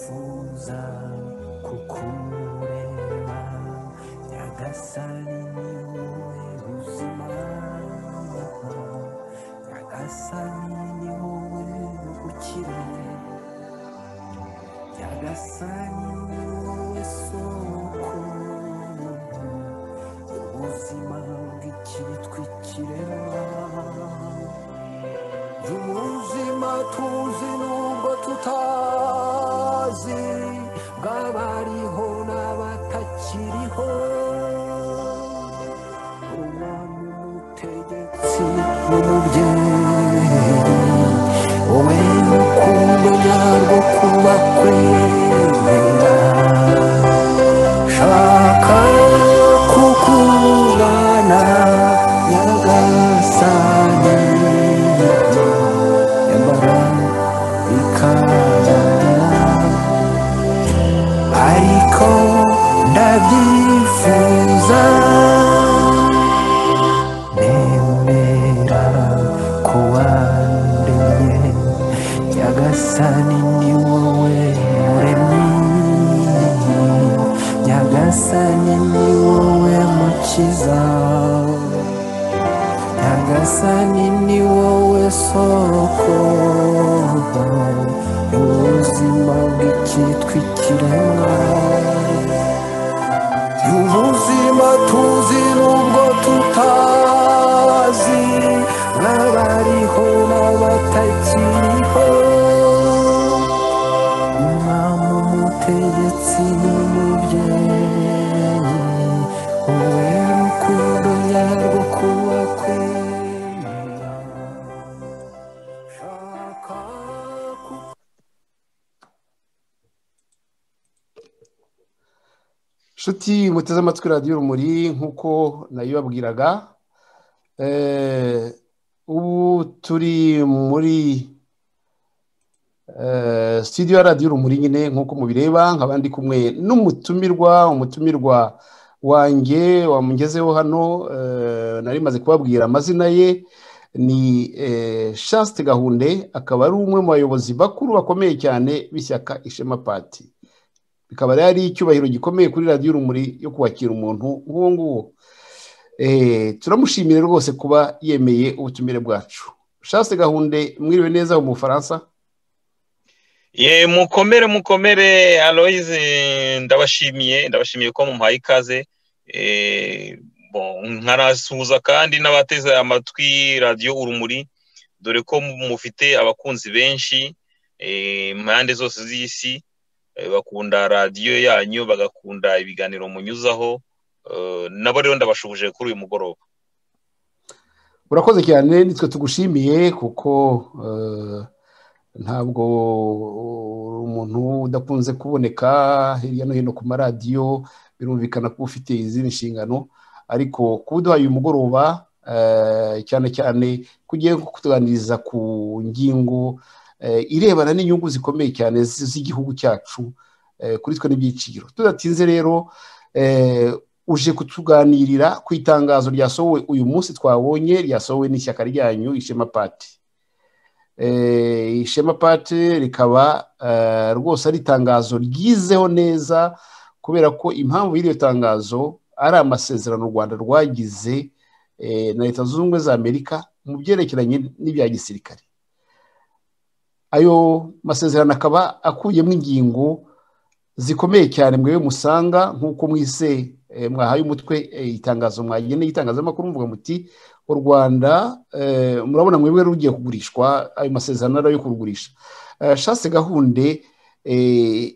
kuza kukureba nyagasani niwe buzima nyagasani ni wowe ukiri nyagasani ni wowe soko ubuzima bw'ikiritwa ikirema Umuzima tuzi nubwo tutazi bw'abariho n'abatakiriho umwami umutegetsi n'umubyeyi wowe rukundo nyarwo kuba kwemera shaka kukubana nyagasani nyamara bikananira ariko ndabyifuza nemera kuwandemye nyagasani ni wowe muremyi nyagasani ni wowe mukiza nyagasani ni wowe soko ubuzima bw'icyitwa ikiremwa ubuzima tuzi nubwo tutazi n'abariho n'abatakiriho umwami umutegetsi n'umubyeyi wowe rukundo nyarwo kuba kwemera shaka ku nshuti muteze amatwi radiyo urumuri nk'uko nayibabwiraga eh, ubu turi muri eh, studio ya radiyo urumuri nyine nk'uko mubireba nkaba ndi kumwe n'umutumirwa umutumirwa wanjye wamugezeho hano eh, nari maze kubabwira amazina ye ni eh, Chaste gahunde akaba ari umwe mu bayobozi bakuru bakomeye cyane b'ishyaka ishema pati bikaba rero ari icyubahiro gikomeye kuri radiyo urumuri yo kwakira umuntu nk'uwo nguwo Eh, turamushimira rwose kuba yemeye ubutumire bwacu shaste gahunde mwiriwe neza mu bufaransa ye mukomere mukomere aloyize ndabashimiye ndabashimiye ko mumpaye ikaze Eh, bon, nkanasuhuza kandi n'abateze amatwi radiyo urumuri dore ko mu- mufite abakunzi benshi eh, impande zose z'isi eh, bakunda radiyo yanyu bagakunda ibiganiro munyuzaho Eh, nabo rero ndabashuhuje kuri uyu mugoroba urakoze cyane nitwe tugushimiye kuko eh, ntabwo uri umuntu udakunze kuboneka hirya no hino ku maradiyo birumvikana ko uba ufite izindi nshingano ariko kuba uduhaye uyu mugoroba eh, cyane cyane kugiye kutuganiriza ku ngingo eh, irebana n'inyungu zikomeye cyane z- z'igihugu cyacu eh, kuri twe n'ibyiciro tudatinze rero eh, uje kutuganirira ku itangazo ryasohowe uyu munsi twabonye ryasohowe n'ishyaka ryanyu ishema pati Eh, ishema pate rikaba eh, rwose ari itangazo ryizeho neza kubera ko impamvu y'iryo tangazo ari amasezerano u rwanda rwagize eh, na leta zunze ubumwe za amerika mu byerekeranye n'ibya gisirikare ayo masezerano akaba akuyemo ingingo zikomeye cyane mwewe musanga nk'uko mwise eh, mwahaye umutwe eh, itangazo mwageneye itangazamakuru muvuga muti u rwanda eh, murabona mwebwe rugiye kugurishwa ayo masezerano ari ayo kurugurisha Eh, shase gahunde eh,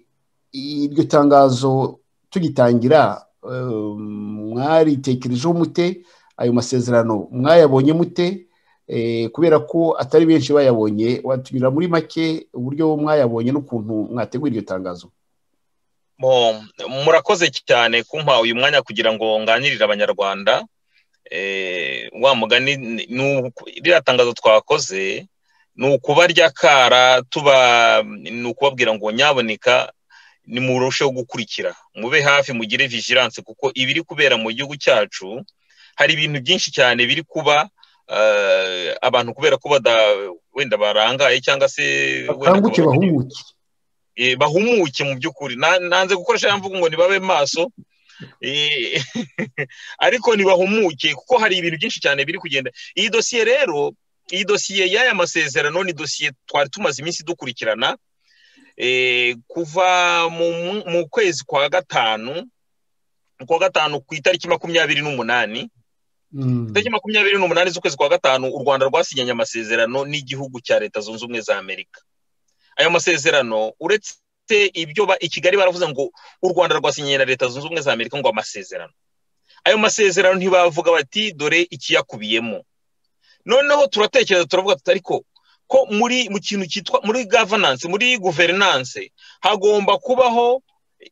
iryo tangazo tugitangira eh, mwaritekerejeho mute ayo masezerano mwayabonye mute Eh, kubera ko atari benshi bayabonye watubwira muri make uburyo mwayabonye n'ukuntu mwategura iryo tangazo Bon, murakoze cyane kumpa uyu mwanya kugira ngo nganirire abanyarwanda eh, wa mugani ni- ni uku- ririya tangazo twakoze ni ukubarya kara tuba ni ukubabwira ngo nyaboneka nimurusheho gukurikira mube hafi mugire vigilance kuko ibiri kubera mu gihugu cyacu hari ibintu byinshi cyane biri kuba eh, abantu kubera ko bada wenda barangaye cyangwa se wenda bakanguke bakaba bakeneye bahumuke bahumuke mu by'ukuri nanze gukoresha mvugo ngo nibabe maso ariko ntibahumuke kuko hari ibintu byinshi cyane biri kugenda iyi dosiye rero iyi dosiye y'aya masezerano ni dosiye twari tumaze iminsi dukurikirana kuva mu kwezi kwa gatanu kwa gatanu ku itariki makumyabiri n'umunani itariki makumyabiri n'umunani z'ukwezi kwa gatanu u rwanda rwasinyanye amasezerano n'igihugu cya leta zunze ubumwe za amerika ayo masezerano uretse ibyo i kigali baravuze ngo u rwanda rwasinyanye na leta zunze ubumwe za amerika ngo amasezerano ayo masezerano ntibavuga bati dore ikiyakubiyemo noneho turatekereza turavuga tuti ariko ko muri mu kintu cyitwa muri gavananse muri guverinanse hagomba kubaho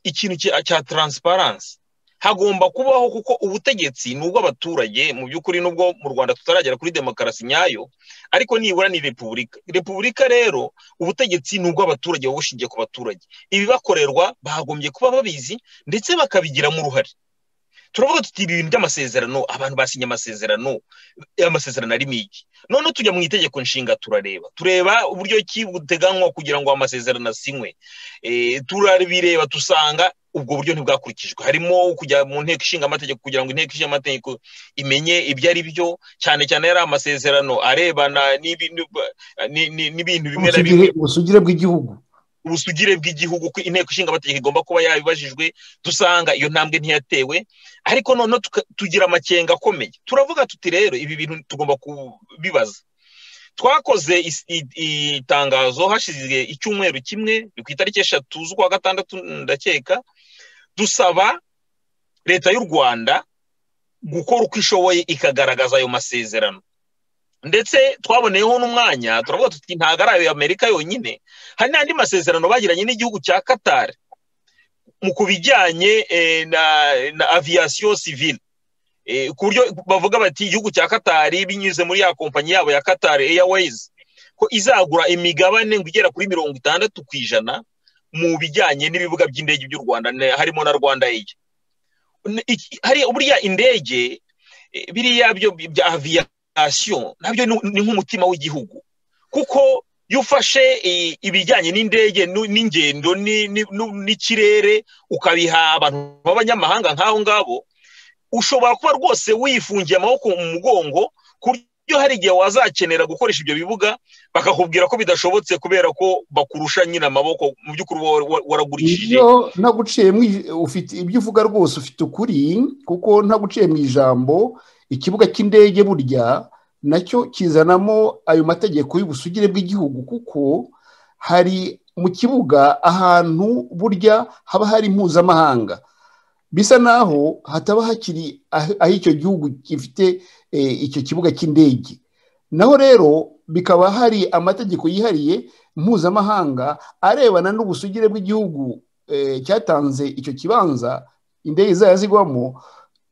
ikintu cya taransiparansi hagomba kubaho kuko ubutegetsi ni ubw'abaturage mu by'ukuri n'ubwo mu rwanda tutaragera kuri demokarasi nyayo ariko nibura ni repubulika repubulika rero ubutegetsi ni ubw'abaturage buba bushingiye ku baturage ibibakorerwa bagombye kuba babizi ndetse bakabigiramo uruhare turavuga tuti ibintu by'amasezerano abantu basinye amasezerano amasezerano arimo iki none tujya mu itegeko nshinga turareba tureba uburyo ki buteganywa kugira ngo amasezerano asinywe turabireba dusanga ubwo buryo ntibwakurikijwe harimo kujya mu nteko ishinga amategeko kugira ngo inteko ishinga amategeko imenye ibyo ari byo cyane cyane yari amasezerano arebana n'ibintu bimwe na bimwe ubusugire bw'igihugu ubusugire bw'igihugu ko inteko ishinga amategeko igomba kuba yabibajijwe dusanga iyo ntambwe ntiyatewe ariko noneho tugira amakenga akomeye turavuga tuti rero ibi bintu tugomba kubibaza twakoze itangazo hashize icyumweru kimwe ni ku itariki eshatu z'ukwa gatandatu ndakeka dusaba leta y'u rwanda gukora uko ishoboye ikagaragaza ayo masezerano ndetse twaboneyeho n'umwanya turavuga tuti ntabwo ari ayo amerika yonyine hari n'andi masezerano bagiranye n'igihugu cya katari mu ku bijyanye na aviyasiyo sivile ku buryo bavuga bati igihugu cya katari binyuze muri ya kompanyi yabo ya katari airways ko izagura imigabane ngo igera kuri mirongo itandatu ku ijana mu bijyanye n'ibibuga by'indege by'u rwanda harimo na rwanda eyi buriya indege biriya byo bya aviyasiyo nabyo ni nk'umutima w'igihugu kuko iyo ufashe ibijyanye n'indege n'ingendo n'ikirere ukabiha abantu b'abanyamahanga nk'aho ngabo ushobora kuba rwose wifungiye amaboko mu mugongo ku buryo hari igihe wazakenera gukoresha ibyo bibuga bakakubwira ko bidashobotse kubera ko bakurusha nyine amaboko mu by'ukuri waragurishije ibyo uvuga rwose ufite ukuri kuko ntaguciye mu ijambo ikibuga cy'indege burya nacyo kizanamo ayo mategeko y'ubusugire bw'igihugu kuko hari mu kibuga ahantu burya haba hari mpuzamahanga bisa naho hataba hakiri aho icyo gihugu gifite icyo kibuga cy'indege naho rero bikaba hari amategeko yihariye mpuzamahanga arebana n'ubusugire bw'igihugu cyatanze icyo kibanza indege zaba zigwamo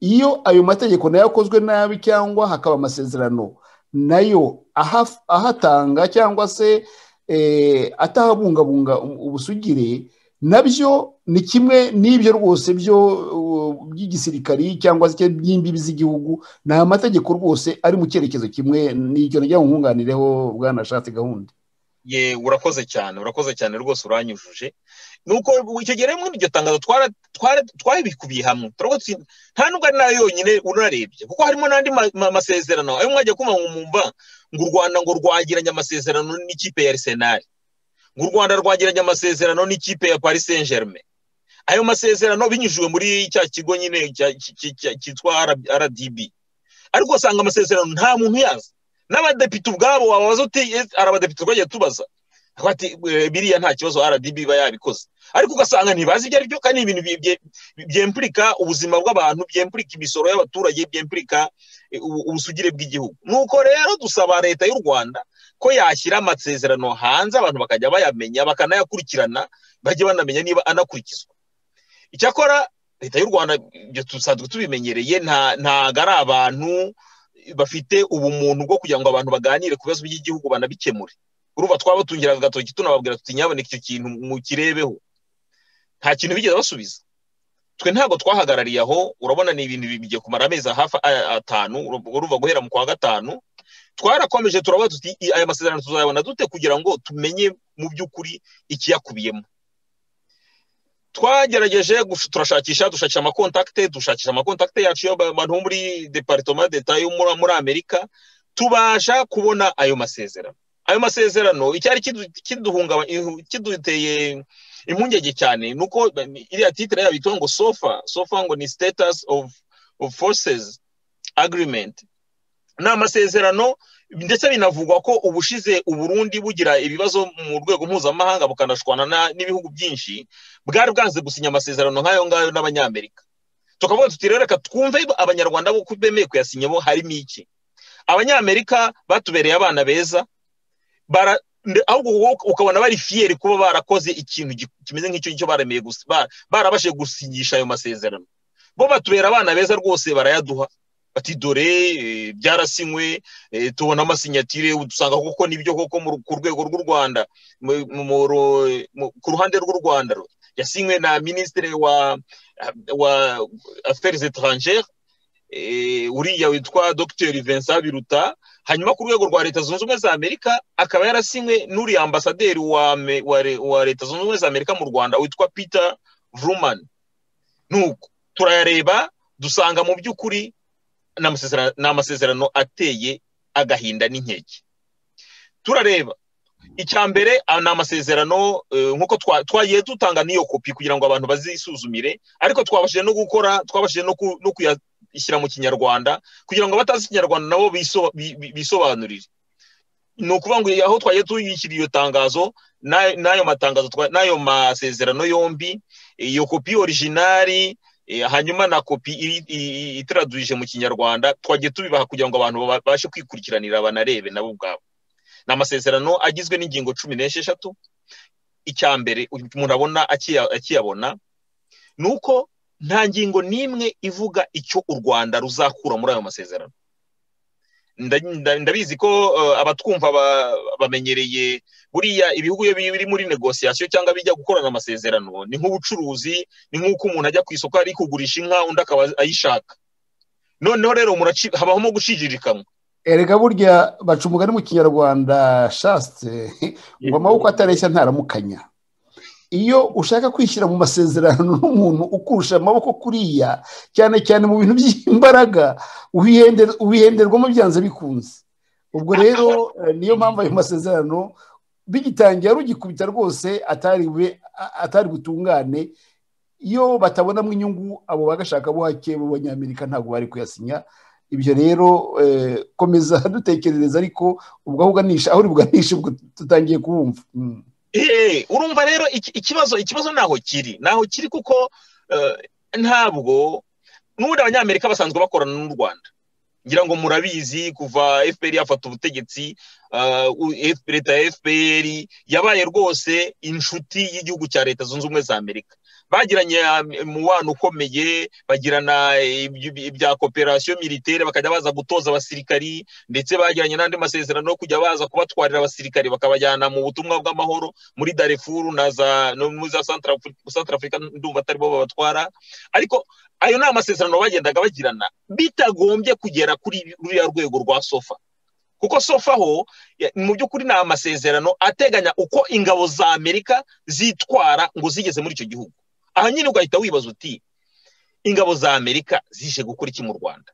iyo ayo mategeko nayo akozwe nabi cyangwa hakaba amasezerano nayo ahatanga cyangwa se atahabungabunga ubusugire nabyo ni kimwe n'ibyo rwose byo by'igisirikari cyangwa se by'imbibi z'igihugu ni amategeko rwose ari mu cyerekezo kimwe n'icyo njya mu nkunganireho bwanashatse gahunda ye urakoze cyane urakoze cyane rwose uranyujuje nuko icyo gihe rero muri iryo tangazo twabikubiye hamwe nta nubwo ari nayo yonyine unarebye kuko harimo n'andi masezerano ayo mwajya kumva ngo mwumva ngo u rwanda ngo rwagiranye amasezerano n'ikipe ya arisenali ngo u rwanda rwagiranye amasezerano n'ikipe ya paris saint germain ayo masezerano binyujijwe muri cya kigo nyine cyitwa rdb ariko usanga amasezerano nta muntu uyazi n'abadepite ubwabo wabaza uti hari abadepite twagiye tubaza biriya nta kibazo rdb iba yabikoze ariko ugasanga ntibazi ibyo ari byo kandi ni ibintu byempurika ubuzima bw'abantu byempurika imisoro y'abaturage byempurika ubusugire bw'igihugu nuko rero dusaba leta y'u rwanda ko yashyira amasezerano hanze abantu bakajya bayamenya bakanayakurikirana bajye banamenya niba anakurikizwa icyakora leta y'u rwanda ibyo dusanzwe tubimenyereye ntago ari abantu bafite ubumuntu bwo kugira ngo abantu baganire ku bibazo by'igihugu banabikemure urumva twabatungiraga agatoki tunababwira tuti nyaboneka icyo kintu mukirebeho nta kintu bigeze basubiza twe ntabwo twahagarariye aho urabona ni ibintu bigiye kumara amezi hafi atanu urumva guhera mu kwa gatanu twarakomeje turavuga tuti aya masezerano tuzayabona dute kugira ngo tumenye mu by'ukuri ikiyakubiyemo twagerageje gush- turashakisha dushakisha amakontakite dushakisha amakontakite yacu y'abantu bo muri deparitoma deta yo muri muri amerika tubasha kubona ayo masezerano ayo masezerano icyari kidu- kiduhungaba- ihu- kiduteye impungenge cyane ni uko ba- iriya titire yabo yitwa ngo sofa sofa ngo ni status of, of forces agreement ni amasezerano ndetse binavugwa ko ubushize uburundi bugira ibibazo mu rwego mpuzamahanga bukanashwana na- n'ibihugu byinshi bwari bwanze gusinya amasezerano nk'ayo ngayo n'abanyamerika tukavuga tuti rero reka twumve abanyarwanda bo ko bemeye kuyasinya bo harimo iki abanyamerika batubereye abana beza bara nde- ahubwo wowe ukabona bari fiyeri kuba barakoze ikintu gi- kimeze nk'icyo ngicyo baremeye gusi- ba- barabashije gusinyisha ayo masezerano bo batubera abana beza rwose barayaduha bati dore eh, byarasinywe eh, tubona amasinyatire udusanga koko nibyo koko mu ru- ku rwego rw'u rwanda mu- mu- mu ru- mu- ku ruhande rw'u rwanda ru- yasinywe na minisitiri wa wa affaires étrangères eh, uriya witwa dr vincent biruta hanyuma ku rwego rwa leta zunze ubumwe za amerika akaba yarasinywe n'uriya ambasaderi wa, Ame- wa, re- wa leta zunze ubumwe za amerika mu rwanda witwa peter vruman nuko turayareba dusanga mu by'ukuri ni amasezerano- ni amasezerano ateye agahinda n'inkeke turareba icya mbere ah, ni amasezerano eh, nk'uko twa- twagiye dutanga n'iyo kopi kugira ngo abantu bazisuzumire ariko twabashije no gukora twabashije no ku- no kuyashyira mu kinyarwanda kugira ngo abatazi ikinyarwanda nabo biso- bi- bi- bisobanurire ni ukuvuga ngo aho twagiye tuyishyira iyo tangazo n'ayo n'ayo matangazo twa- n'ayo masezerano yombi iyo kopi orijinari eh, hanyuma na kopi iri- i- i- itaraduje mu kinyarwanda twagiye tubibaha kugira ngo abantu babashe kwikurikiranira banarebe nabo ubwabo ni amasezerano agizwe n'ingingo cumi n'esheshatu icya mbere umuntu abona akiya- akiyabona ni uko nta ngingo n'imwe ivuga icyo u rwanda ruzakura muri ayo masezerano Nda- nda- ndabizi ko eh, abatwumva ba- bamenyereye buriya ibihugu iyo biri muri negosiyasiyo cyangwa bijya gukorana amasezerano ni nk'ubucuruzi ni nk'uko umuntu ajya ku isoko ari kugurisha inka undi akaba ayishaka noneho rero umuntu aci- habamo gucirikanwa erega burya baca umugani mu kinyarwanda shasite ngo amaboko atareshya ntaramukanya iyo ushaka kwishyira mu masezerano n'umuntu ukurusha amaboko kuriya cyane cyane mu bintu by'imbaraga ubihende- ubihenderwamo byanze bikunze ubwo rero eh, niyo mpamvu ayo masezerano bigitangira rugikubita rwose atari bube- a- atari butungane iyo batabonamo inyungu abo bagashaka bo hake b'abanyamerika ntabwo bari kuyasinya ibyo rero eh, komeza dutekerereza ariko ubwo aho uganisha aho uri buganishe ubwo tutangiye kuwumva Mm. Eh, urumva rero iki- ikibazo ikibazo naho kiri naho kiri kuko eh, ntabwo n'ubundi abanyamerika basanzwe bakorana n'u rwanda ngira ngo murabizi kuva fpr yafata ubutegetsi eh, u- F- leta ya fpr yabaye rwose inshuti y'igihugu cya leta zunze ubumwe za amerika bagiranye eh, umubano ukomeye bagirana eh, iby- ibya koperasiyo militaire bakajya baza gutoza abasirikari ndetse bagiranye n'andi masezerano yo kujya baza kubatwarira abasirikari bakabajyana mu butumwa bw'amahoro muri darifuru na za no muri za Central Afri- Central Africa ndumva atari bo babatwara ariko ayo ni amasezerano bagendaga bagirana bitagombye kugera kuri ruriya rwego rwa sofa kuko sofa ho ya- mu by'ukuri ni amasezerano ateganya uko ingabo za amerika zitwara ngo zigeze muri icyo gihugu aha nyine ugahita wibaza uti ingabo za amerika zije gukora iki mu rwanda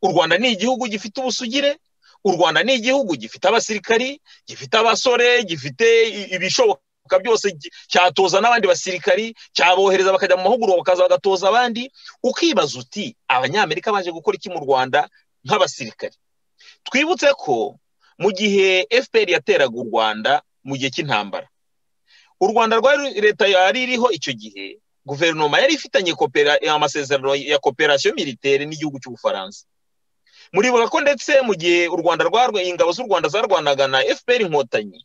u rwanda ni igihugu gifite ubusugire u rwanda ni igihugu gifite abasirikari gifite abasore gifite i- ibishoboka byose gi- cyatoza n'abandi basirikari cyabohereza bakajya mu mahugurwa bakaza bagatoza abandi ukibaza uti abanyamerika baje gukora iki mu rwanda nk'abasirikari twibutse ko mu gihe fpr yateraga u rwanda mu gihe cy'intambara u rwanda rwari ru- leta yari iriho icyo gihe guverinoma yari ifitanye kopera- amasezerano ya koperasiyo militaire n'igihugu cy'ubufaransa muribuka ko ndetse mu gihe u rwanda rwarwe ingabo z'u rwanda zarwanaga na fpr inkotanyi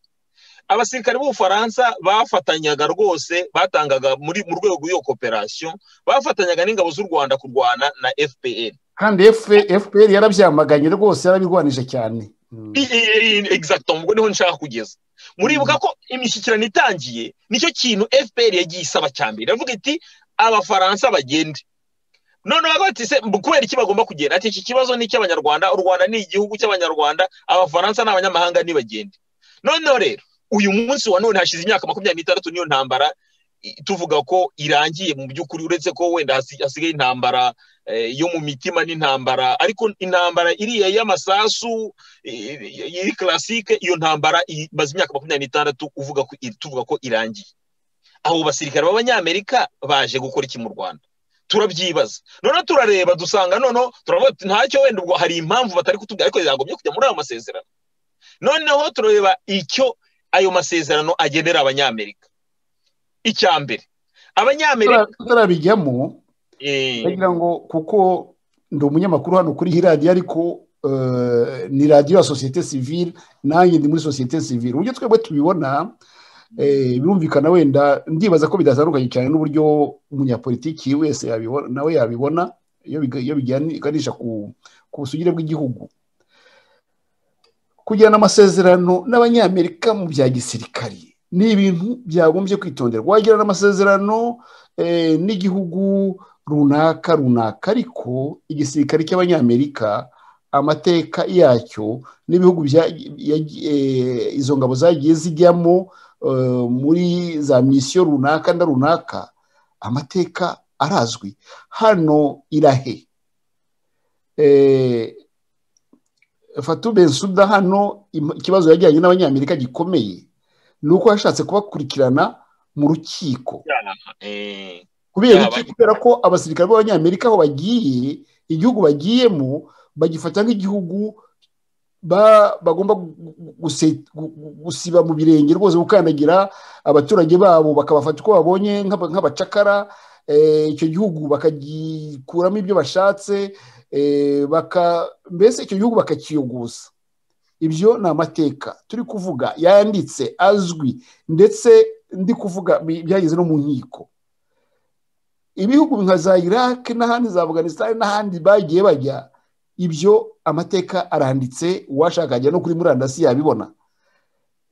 abasirikare b'ubufaransa bafatanyaga rwose batangaga muri mu rwego rw'iyo koperasiyo bafatanyaga n'ingabo z'u rwanda kurwana na fpr kandi fpr yarabyamaganye rwose yarabirwanije cyane Mm. I- i- i- exacto ubwo niho nshaka kugeza muribuka ko imishyikirano itangiye nicyo kintu fpr yagiye isaba cya mbere iravuga iti abafaransa bagende noneho bakavuga ati se mbu kubera iki bagomba kugenda ati iki kibazo ni icy'abanyarwanda u rwanda ni igihugu cy'abanyarwanda abafaransa ni abanyamahanga ntibagende noneho rero uyu munsi wa none hashize imyaka makumyabiri n'itandatu n'iyo ntambara tuvuga ko irangiye mu by'ukuri uretse ko wenda hasi- hasigaye intambara eh, yo mu mitima n'intambara ariko intambara iriya y'amasasu eh, iri classique iyo ntambara imaze imyaka makumyabiri n'itandatu uvuga ko tuvuga ko irangiye abo basirikare b'abanyamerika baje gukora iki mu rwanda turabyibaza noneho turareba dusanga noneho turavuga tuti ntacyo wenda ubwo hari impamvu batari kutubwira ariko yagomye kujya muri ayo masezerano noneho turareba icyo ayo masezerano agenera abanyamerika icya mbere abanyamerika tutarabijyamo eh, ndagira ngo kuko ndi umunyamakuru hano kuri iyi radiyo ariko eh, ni radiyo ya sosiyete sivile nanjye ndi muri sosiyete sivile uburyo twebwe tubibona eh, birumvikana wenda ndibaza ko bidatandukanye cyane n'uburyo umunyapolitiki wese yabibona nawe yabibona iyo biga- iyo biganisha ku ku busugire bw'igihugu kugirana amasezerano n'abanyamerika mu bya gisirikari ni ibintu byagombye kwitonderwa wagirana amasezerano eh, n'igihugu runaka runaka ariko igisirikare cy'abanyamerika amateka yacyo n'ibihugu bya- ya- eh, izo ngabo zagiye zijyamo eh, muri za misiyo runaka na runaka amateka arazwi hano irahe Eh, fatu bensuda hano im- ikibazo yajyanye n'abanyamerika gikomeye ni uko yashatse kubakurikirana mu rukiko eh, kubera Yaba- iki kubera ko abasirikare b'abanyamerika aho bagiye igihugu bagiyemo bagifata nk'igihugu ba- bagomba gu- gu- guse- gu- gu- gusiba mu birenge rwose gukandagira abaturage babo bakabafata uko babonye nk'aba- nk'abacakara eh, icyo gihugu bakagikuramo ibyo bashatse eh, baka- mbese icyo gihugu bakakiyuguza ibyo ni amateka turi kuvuga yanditse azwi ndetse ndi kuvuga bi- byageze no mu nkiko ibihugu nka za iraq n'ahandi za afghanistan n'ahandi bagiye bajya ibyo amateka aranditse uwashaka ajya no kuri murandasi yabibona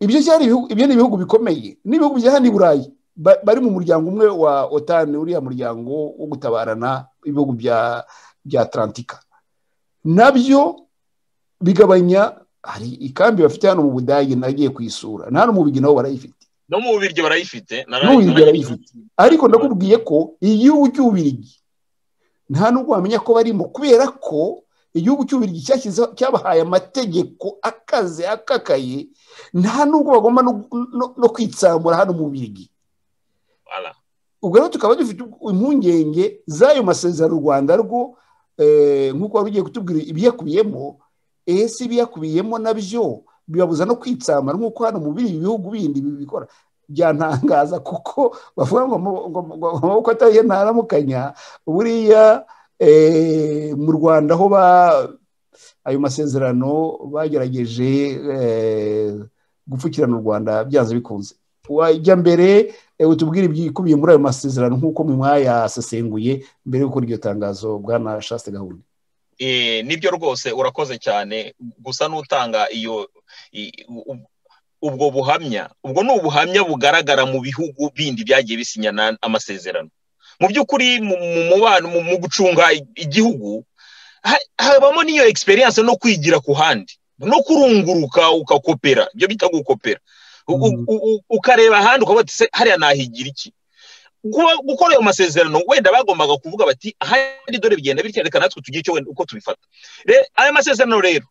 ibyo cyari ibihugu- ibyo ni ibihugu bikomeye n'ibihugu bya hano i burayi ba- bari mu muryango umwe wa otani uriya muryango wo gutabarana ibihugu bya bya atlantika nabyo bigabanya hari ikambi bafite hano mu budage nagiye kuyisura na hano mu bigi nabo barayifite no mu bubiryo barayifite nara- No mu Bubiligi nara- barayifite. ariko ndakubwiye ko igihugu cy'ububirigi nta nubwo wamenya ko barimo kubera ko igihugu cy'ububirigi cyashyizeho- cyabahaye amategeko akaze akakaye nta nubwo bagomba no, no, no kwitsambura hano mu bubirigi Voilà. ubwo rero tukaba dufite impungenge z'ayo masezerano u rwanda rwo eh, nk'uko wari ugiye kutubwira ibiyakubiyemo ese ibiyakubiyemo nabyo bibabuza no kwitsamara nk'uko hano mu bindi bihugu bindi bibikora byantangaza kuko bavuga ngo mu- ngo- ngo amaboko atariye ntaramukanya buriya eh, mu rwanda aho ba ayo masezerano bagerageje eh, gupfukirana u rwanda byanze bikunze wajya mbere eh, utubwire ibyikubiye muri ayo masezerano nk'uko mwe mwayasesenguye mbere yo gukora iryo tangazo bwana shaste gahunda Eh, nibyo rwose urakoze cyane gusa n'utanga iyo i- u- ubwo buhamya ubwo ni ubuhamya bugaragara mu bihugu bindi byagiye bisinya na- amasezerano mu by'ukuri mu mu mubano mu mu gucunga i- igihugu ha- habamo n'iyo experience no kwigira ku handi no kurunguruka ukakopera ibyo bita gukopera U- u- Mm. u- ukareba ahandi ukavuga uti "Se, hariya nahigira iki Kuba- gukora ayo masezerano wenda bagombaga kuvuga bati ahandi dore bigenda bityo reka natwe tugire icyo wenda uko tubifata Re- aya masezerano rero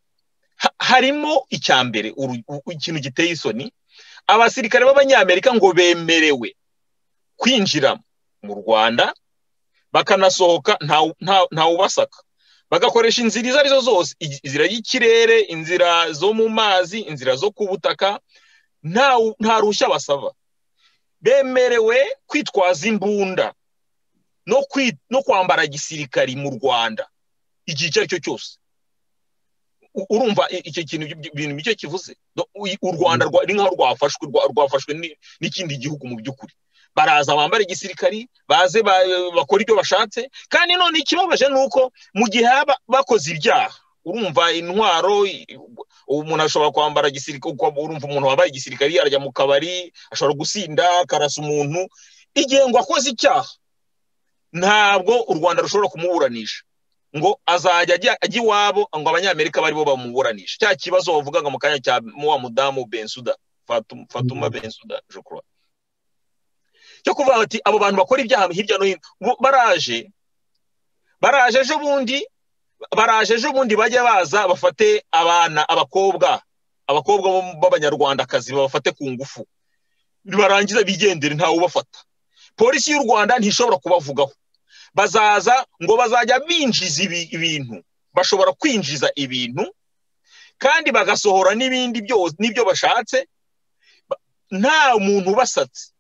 ha- harimo icya mbere uru- u- ikintu giteye isoni abasirikare b'abanyamerika ngo bemerewe kwinjira mu rwanda bakanasohoka nta- nta- ntawubasaka bagakoresha inzira izo arizo zose i- inzira y'ikirere inzira zo mu mazi inzira zo ku butaka nta nta ruhushya basaba bemerewe kwitwaza imbunda no kwi- no kwambara gisirikari mu rwanda igihe icyo ari cyo cyose U- urumva i- icyo kintu ibyo bintu icyo kivuze No, u- u rwanda rwa- ni nk'aho rwafashwe rwa- rwafashwe ni- n'ikindi gihugu mu by'ukuri baraza bambara igisirikari baze ba- bakora ibyo bashatse kandi none ikibabaje ni uko mu gihe haba bakoze ibyaha urumva intwaro i- umuntu ashobora kwambara gisirikare urumva umuntu wambaye igisirikari arajya mu kabari ashobora gusinda akarasa umuntu igihe ngo akoze icyaha ntabwo u rwanda rushobora kumuburanisha ngo azajya ajya ajya iwabo ngo abanyamerika baribo bamuburanisha cya kibazo bavugaga mu kanya cya wa mudamu bensuda fatuma, fatuma bensuda je crois cyo kuvuga bati abo bantu bakora ibyaha hirya no hino bo- baraje baraje ejo bundi baraje ejo bundi bajya baza bafate abana abakobwa abakobwa bo- b'abanyarwandakazi babafate ku ngufu barangiza bigendere ntawe ubafata polisi y'u rwanda ntishobora kubavugaho bazaza ngo bazajya binjiza ibi- ibintu bashobora kwinjiza ibintu kandi bagasohora n'ibindi byose n'ibyo bashatse Ba- nta muntu ubasatse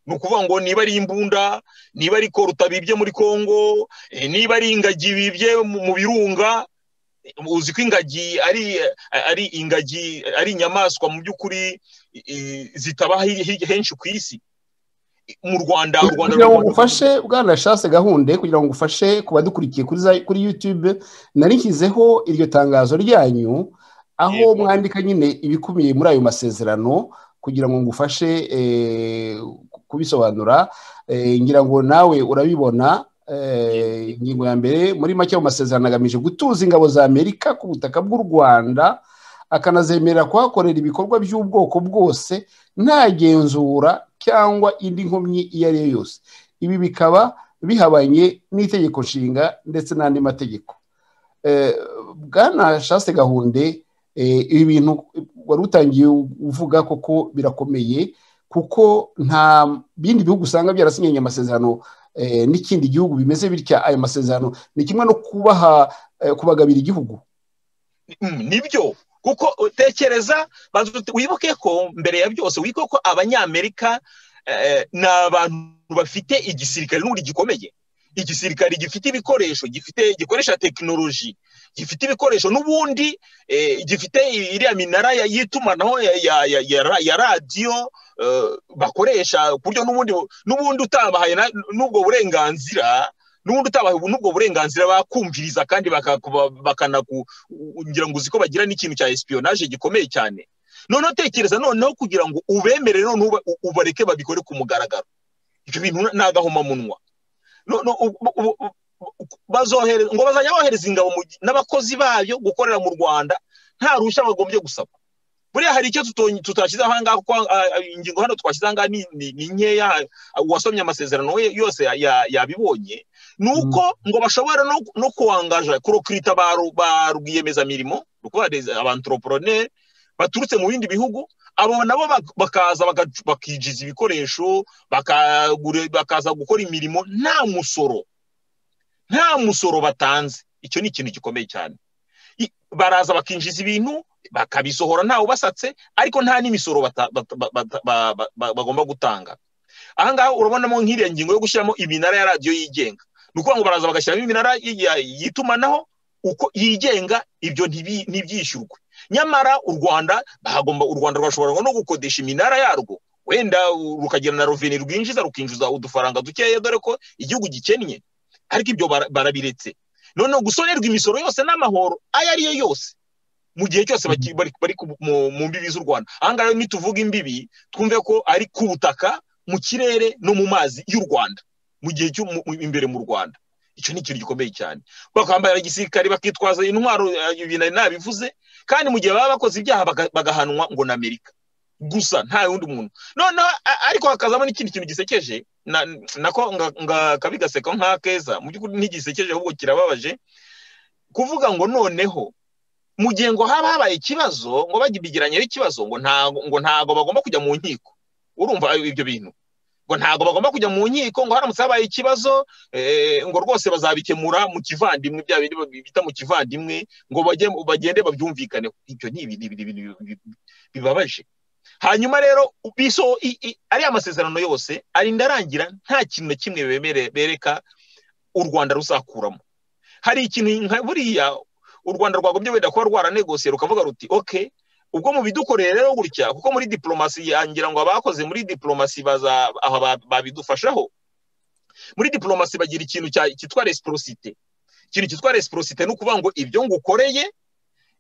ni ukuvuga ngo niba ari imbunda niba ari koruta bibye muri kongo eh, niba ari ingagi bibye mu mu birunga eh, uzi ko ingagi ari ari ingagi ari inyamaswa mu by'ukuri eh, zitaba hi- hi- henshi ku isi mu rwanda u rwanda kugira ngo ngufashe bwanashatse gahunda yo kugira ngo ngufashe ku badukurikiye kuri za- kuri yutube narishyizeho iryo tangazo ryanyu aho Yego. mwandika nyine ibikubiye muri ayo masezerano kugira ngo ngufashe eh, ku- kubisobanura Eh, ngira ngo nawe urabibona eh, ingingo ya mbere muri make ayo masezerano agamije gutuza ingabo za amerika ku butaka bw'u rwanda akanazemerera kuhakorera ibikorwa by'ubwoko bwose nta genzura cyangwa indi nkomyi iyo ari yo yose ibi bikaba bihabanye n'itegeko nshinga ndetse n'andi mategeko Eh, bwana shaste gahunde eh, ibi bintu wari utangiye uvuga koko birakomeye kuko nta bindi bihugu usanga byarasinyanye amasezerano eh, n'ikindi gihugu bimeze bitya ayo masezerano ni kimwe no kubaha eh, kubagabira igihugu Mm, nibyo kuko utekereza banza ut- wibuke ko mbere ya byose wibuke ko abanyamerika eh, ni abantu bafite igisirikare n'ubundi gikomeye igisirikare gifite ibikoresho gifite gikoresha tekinoloji gifite ibikoresho n'ubundi eh, gifite i- iriya minara ya- y'itumanaho ya, ya, ya, ya, ra- ya radiyo eh, bakoresha ku buryo n'ubundi n'ubundi utabahaye na- n'ubwo burenganzira n'ubundi utabahaye n'ubwo burenganzira bakumviriza kandi bakakuba- bakanaku ngira ngo uzi ko bagira n'ikintu cya espionage gikomeye cyane noneho tekereza noneho kugira ngo ubemere noneho uba- u- ubareke babikore ku mugaragaro ibyo bintu ni agahomamunwa No- no, u- u- u- u- u- bazohere- ngo bazajya bohereza ingabo mu gi- n'abakozi bayo gukorera mu rwanda nta ruhushya bagombye gusaba buriya hari icyo tuto- tutashyize aha ngaha kuko ah, ah, ingingo hano twashyize aha ngaha ni ni- ni nkeya ah, uwasomye amasezerano we yose ya- ya- yabibonye ni uko ngo bashobora no, no kuwangaja kurokirita ba, ru- ba rwiyemezamirimo abantroporoneri baturutse mu bindi bihugu abo nabo bak- bakaza baka- bakinjiza ibikoresho bakagura- bakaza gukora imirimo nta musoro nta musoro batanze icyo ni ikintu gikomeye cyane I- baraza bakinjiza ibintu bakabisohora ntawe ubasatse ariko nta n'imisoro bata- bata- ba- bata- ba- ba- ba- bagomba gutanga aha ngaha urabonamo nk'iriya ngingo yo gushyiramo iminara ya radiyo yigenga ni ukuvuga ngo baraza bagashyiramo iminara y- ya- y'itumanaho uko yigenga ibyo ntibi- ntibyishyurwe nyamara u rwanda hagomba u rwanda rwashobora no gukodesha iminara yarwo wenda u- rukagira na roveni rwinjiza rukinjiza udufaranga dukeya dore ko igihugu gikennye ariko ibyo bara- barabiretse noneho gusonerwa imisoro yose n'amahoro ayo ari yo yose mu gihe cyose baki- bari bari ku- mu mu mbibi z'u rwanda aha ngaha nituvuga imbibi twumve ko ari ku butaka mu kirere no mu mazi y'u rwanda mu gihe cyo mu- mu- imbere mu rwanda icyo ni ikintu gikomeye cyane bakambara igisirikare bakitwaza intwaro eh, ibi nari nabivuze kandi mu gihe baba bakoze ibyaha baga- bagahanwa ngo ni amerika gusa nta wundi muntu noneho a- ariko hakazamo n'ikindi kintu gisekeje na- nako nga- nga- kabi gaseka nk'akeza mu by'ukuri ntigisekeje ahubwo kirababaje kuvuga ngo noneho mu gihe ngo haba habaye ikibazo ngo bagibigiranye n'ikibazo ngo ntago ngo ntago bagomba kujya mu nkiko urumva ibyo bintu ngo ntago bagomba kujya mu nkiko ngo haramutse habaye ikibazo eh, ngo rwose bazabikemura mu kivandimwe bya bindi bita mu kivandimwe ngo bajye bagende babyumvikaneho ibyo ni ibintu ibintu- ibintu bi- bibabaje hanyuma rero biso i- i- ariya masezerano yose arinda arangira nta kintu na kimwe bemere bereka u rwanda ruzakuramo hari ikintu nka buriya u rwanda rwagombye wenda kuba rwaranegosiye rukavuga ruti ok ubwo mu bidukoreye rero gutya kuko muri diplomasi ya- ngira ngo abakoze muri diplomasi baza aha ba- babidufashaho muri diplomasi bagira ikintu cya- cyitwa resiprosite ikintu cyitwa resiprosite ni ukuvuga ngo ibyo ngukoreye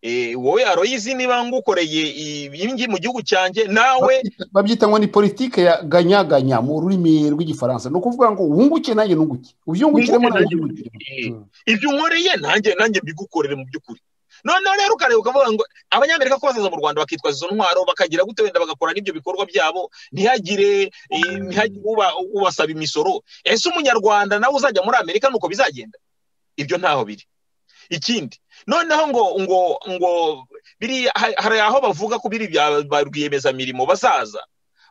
eh, wowe aroyizi niba ngukoreye ibingi mu gihugu cyanjye nawe Babyita- babyita ngo ni politike ya ganyaganya mu rurimi rw'igifaransa ni ukuvuga ngo wunguke nanjye nunguke ubyungukiremo Wunguke nanjye nanjye nungukiremo ibyo unkoreye nanjye nanjye mbigukorere mu by'ukuri noneho rero ukareba ukavuga ngo abanyamerika ko bazaza mu rwanda bakitwaza izo ntwaro bakagira gute wenda bagakora n'ibyo bikorwa byabo ntihagire eh, ntihagire uba- ubasaba imisoro ese umunyarwanda nawe uzajya muri amerika nuko bizagenda ibyo ntaho biri ikindi noneho ngo ngo ngo biri ha- hari aho bavuga ko biri bya ba rwiyemezamirimo bazaza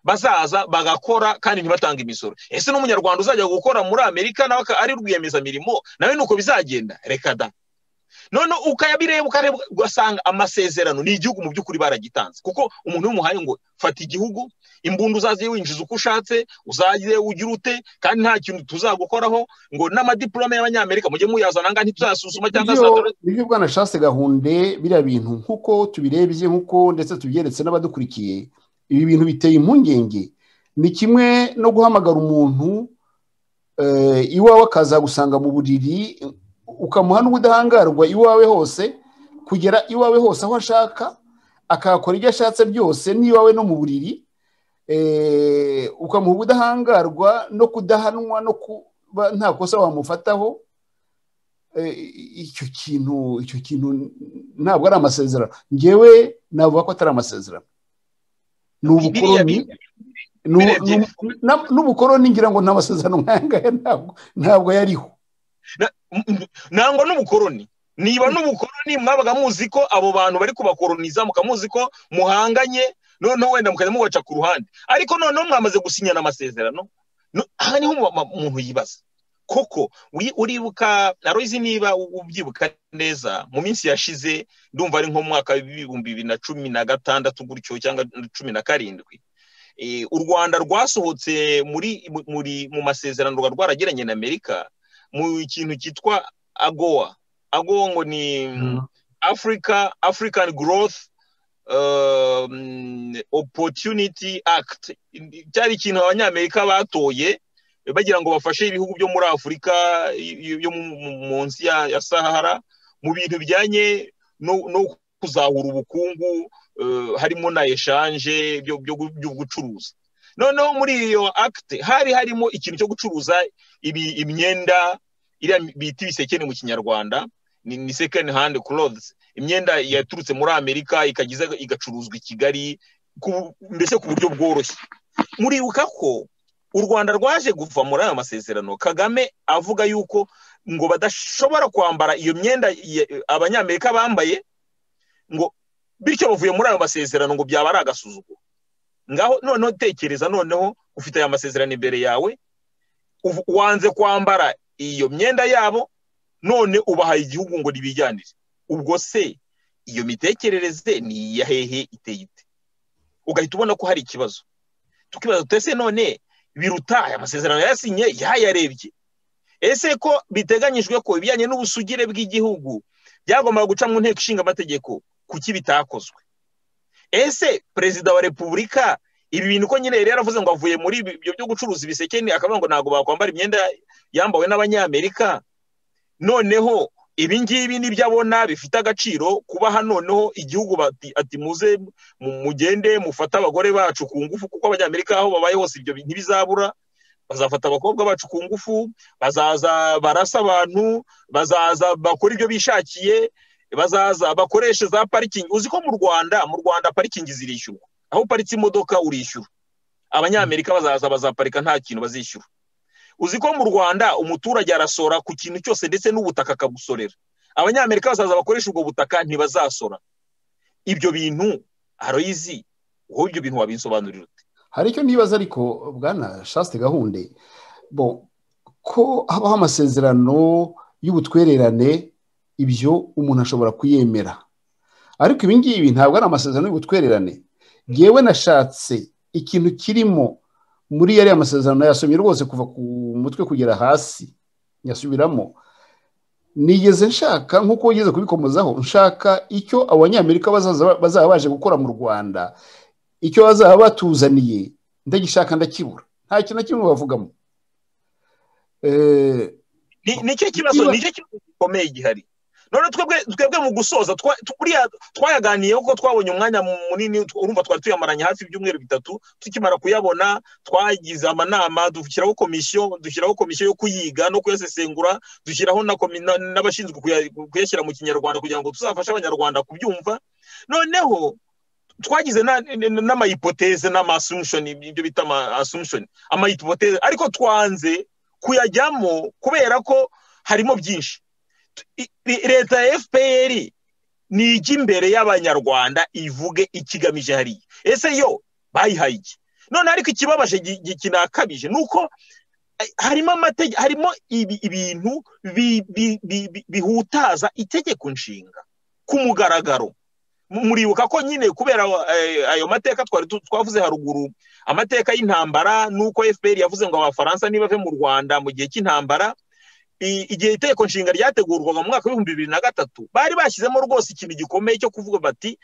bazaza bagakora kandi ntibatanga imisoro ese n'umunyarwanda uzajya gukora muri amerika nawe aka- ari rwiyemezamirimo nawe nuko bizagenda reka da none ukayabireba ukareba ugasanga amasezerano ni igihugu mu by'ukuri baragitanze kuko umuntu w'umuhaye ngo fata igihugu imbunda uzaze winjiza uko ushatse uzaze ugira ute kandi nta kintu tuzagukoraho ngo n'amadiplome y'abanyamerika mujye muyazana ngaha ntituzasuzuma cyangwa Nibyo- za- nibyo bwana shase gahunde biriya bintu nk'uko tubirebye nk'uko ndetse tubyeretse n'abadukurikiye ibi bintu biteye impungenge ni kimwe no guhamagara umuntu eh, iwawe akazagusanga mu buriri ukamuha n'ubudahangarwa iwawe hose kugera iwawe hose aho ashaka akahakora ibyo ashatse byose n'iwawe no mu buriri eh, ukamuha ubudahangarwa no kudahanwa no kuba nta kosa wamufataho eh, icyo kintu icyo kintu ntabwo ari amasezerano ngewe navuga ko atari amasezerano ni biriya ubukoroni bintu ni u- birebye- ni u- na- n'ubukoroni ngira ngo nta masezerano nk'aya ngaya ntabwo ntabwo yariho nangwa n'ubukoroni niba n'ubukoroni mwabaga muzi ko abo bantu bari kubakoroniza mukamuzi ko muhanganye noneho wenda mukajya mubaca ku ruhande ariko noneho mwamaze gusinyana amasezerano no- aha niho mu- mu- umuntu yibaza koko wi- uribuka arozi niba u- ubyibuka neza mu minsi yashize ndumva ari nko mu mwaka w'ibihumbi bibiri na cumi na gatandatu gutyo cyangwa cumi na karindwi Eh, u rwanda rwasohotse muri mu- muri mu masezerano rwa rwaragiranye na amerika mu kintu cyitwa agoa agoa ngo ni africa african growth um, opportunity act cyari ikintu abanyamerika batoye bagira ngo bafashe ibihugu byo muri afurika y- y- yo mu- mu- munsi ya, ya sahara mu bintu bijyanye no, no kuzahura ubukungu eh, harimo na eshanje byo byo gu- byo gucuruza noneho muri iyo akite hari harimo ikintu cyo gucuruza ibi- imyenda iriya bita ibisekene mu kinyarwanda ni, ni second hand clothes imyenda yaturutse muri amerika ikagiza igacuruzwa i kigali ku- mbese ku buryo bworoshye muribuka ko u rwanda rwaje kuva muri aya masezerano kagame avuga yuko ngo badashobora kwambara iyo myenda ya- abanyamerika bambaye ngo bityo bavuye muri ayo masezerano ngo byaba ari agasuzuguro ngaho noneho tekereza noneho ufite aya masezerano imbere yawe uv- wanze kwambara iyo myenda yabo none ubahaye igihugu ngo nibijyanire ubwo se iyo mitekerereze ni iya hehe iteye ite ugahita ubona ko hari ikibazo tukibaza tuti ese none biruta aya masezerano yasinye yayarebye ese ko biteganyijwe ko ibijyanye n'ubusugire bw'igihugu byagombaga guca mu nteko ishinga amategeko kuki bitakozwe ese perezida wa repubulika ibi bintu ko nyine yari yaravuze ngo avuye muri ibi- ibyo byo gucuruza ibisekeni akavuga ngo ntabwo bakwambara imyenda yambawe n'abanyamerika noneho ibi ngibi nibyo abona bifite agaciro kuba hano noneho igihugu bati- ati muze mu- mugende mufate abagore bacu ku ngufu kuko abanyamerika aho babaye hose ibyo bi- ntibizabura bazafata abakobwa bacu ku ngufu bazaza barasa abantu bazaza bakora ibyo bishakiye bazaza bakoreshe za parikingi uzi ko mu rwanda mu rwanda parikingi zirishyurwa aho uparitse imodoka urishyura abanyamerika bazaza bazaparika nta kintu bazishyura uzi ko mu rwanda umuturage arasora ku kintu cyose ndetse n'ubutaka akabusorera abanyamerika bazaza bakoresha ubwo butaka ntibazasora ibyo bintu aroyizi wowe ibyo bintu wabisobanurira ute hari icyo nibaza ariko bwana shasite gahunde bo ko habaho amasezerano y'ubutwererane ibyo umuntu ashobora kuyemera ariko ibi ngibi ntabwo ari amasezerano y'ubutwererane ngewe nashatse ikintu kirimo muri yariya masezerano yasomye rwose kuva ku mutwe kugera hasi yasubiramo nigeze nshaka nk'uko ugeze kubikomozaho nshaka icyo abanyamerika bazaza- bazaba baje gukora mu rwanda icyo bazaba batuzaniye ndagishaka ndakibura nta kintu na kimwe bavugamo Eh, Ni- nicyo kibazo Niba- nicyo kibazo gikomeye gihari none twebwe twebwe mu gusoza twa- tu- buriya twayaganiyeho kuko twabonye umwanya munini tu- urumva twari tuyamaranye hafi ibyumweru bitatu tukimara kuyabona twagize amanama dushyiraho komisiyo dushyiraho komisiyo yo kuyiga no kuyasesengura dushyiraho na komi- na- n'abashinzwe kuya- kuyashyira mu kinyarwanda kugira ngo tuzafashe abanyarwanda kubyumva noneho twagize na- n- n'amahipoteze n'amasumushoni ibyo bita amasumushoni amahipoteze ariko twanze kuyajyamo kubera ko harimo byinshi I- i- leta ya fpr ni ijya imbere y'abanyarwanda ivuge ikigamije hariya ese yo bayihaye iki none ariko ikibabaje gi- gi- kinakabije ni uko eh, harimo amategeko harimo ibi- ibintu bi- bi- bi- bi- bihutaza itegeko nshinga ku mugaragaro Mu- muribuka ko nyine kubera eh, ayo mateka twari tu- twavuze haruguru amateka y'intambara nuko fpr yavuze ngo abafaransa nibave mu rwanda mu gihe cy'intambara i- igihe iteko nshinga ryategurwaga mu mwaka w'ibihumbi bibiri na gatatu bari bashyizemo rwose ikintu gikomeye cyo kuvuga bati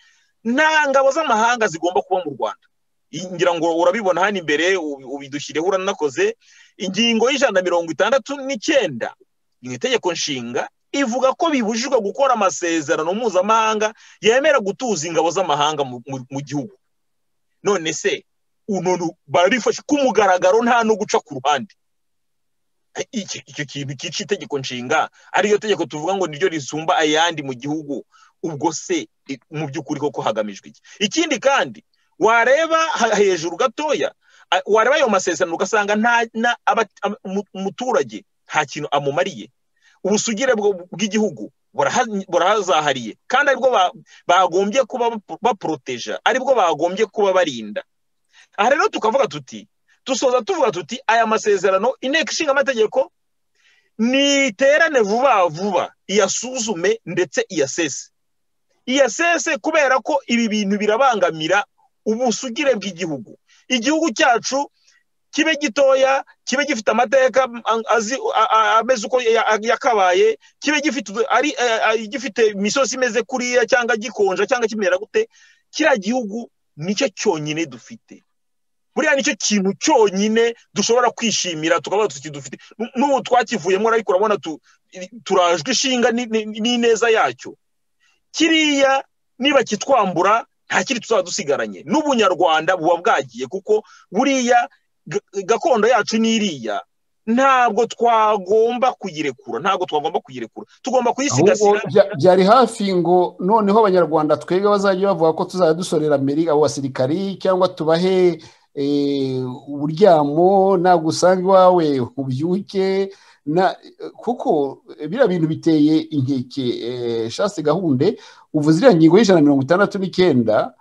nta ngabo z'amahanga zigomba kuba mu rwanda I- ngira ngo urabibona hano imbere ubi- ubidushyirireho uranakoze ingingo y'ijana na mirongo itandatu n'icyenda mu itegeko nshinga ivuga ko bibujijwe gukora amasezerano mpuzamahanga yemera gutuza ingabo z'amahanga mu- mu- mu gihugu none se uno barifashe ku mugaragaro nta no guca ku ruhande iki icyo kintu kica itegeko nshinga ariyo tegeko tuvuga ngo niryo risumba ayandi mu gihugu ubwo se i- mu by'ukuri koko hagamijwe iki ikindi kandi wareba ha- hejuru gatoya a- wareba ayo masezerano ugasanga nta na- aba- am- mu- umuturage nta kintu amumariye ubusugire bwo- bw'igihugu buraha- burahazahariye kandi aribwo ba- bagombye kuba bapo- baporoteja aribwo bagombye kuba barinda aha rero tukavuga tuti dusoza tuvuga tuti aya masezerano inteko ishinga amategeko niterane vuba vuba iyasuzume ndetse iyasese iyasese kubera ko ibi bintu birabangamira ubusugire bw'igihugu igihugu cyacu kibe gitoya kibe gifite amateka a- azi- a- a- ameze uko ya- ya- yakabaye kibe gifite ari- a- a- gifite imisozi imeze kuriya cyangwa gikonja cyangwa kimera gute kiriya gihugu nicyo cyonyine dufite buriya nicyo kintu cyonyine dushobora kwishimira tukaba tukidufite Nu- n'ubu twakivuyemo ariko urabona tu- i- turajwe ishinga ni- ni- n'ineza yacyo kiriya niba kitwambura nta kiri tuzaba dusigaranye n'ubunyarwanda buba bwagiye kuko buriya ga- gakondo yacu n'iriya ntabwo twagomba kuyirekura ntabwo twagomba kuyirekura tugomba ahubwo kuyisigasira bya- byari hafi ngo noneho abanyarwanda twebwe bazajya bavuga ko tuzajya dusorera amerika abo basirikari cyangwa tubahe eh, uburyamo ntabwo usanga iwawe ubyuke na- kuko biriya bintu biteye inkeke eh, shasi gahunde ubu ziriya ngingo y'ijana na mirongo itandatu n'icyenda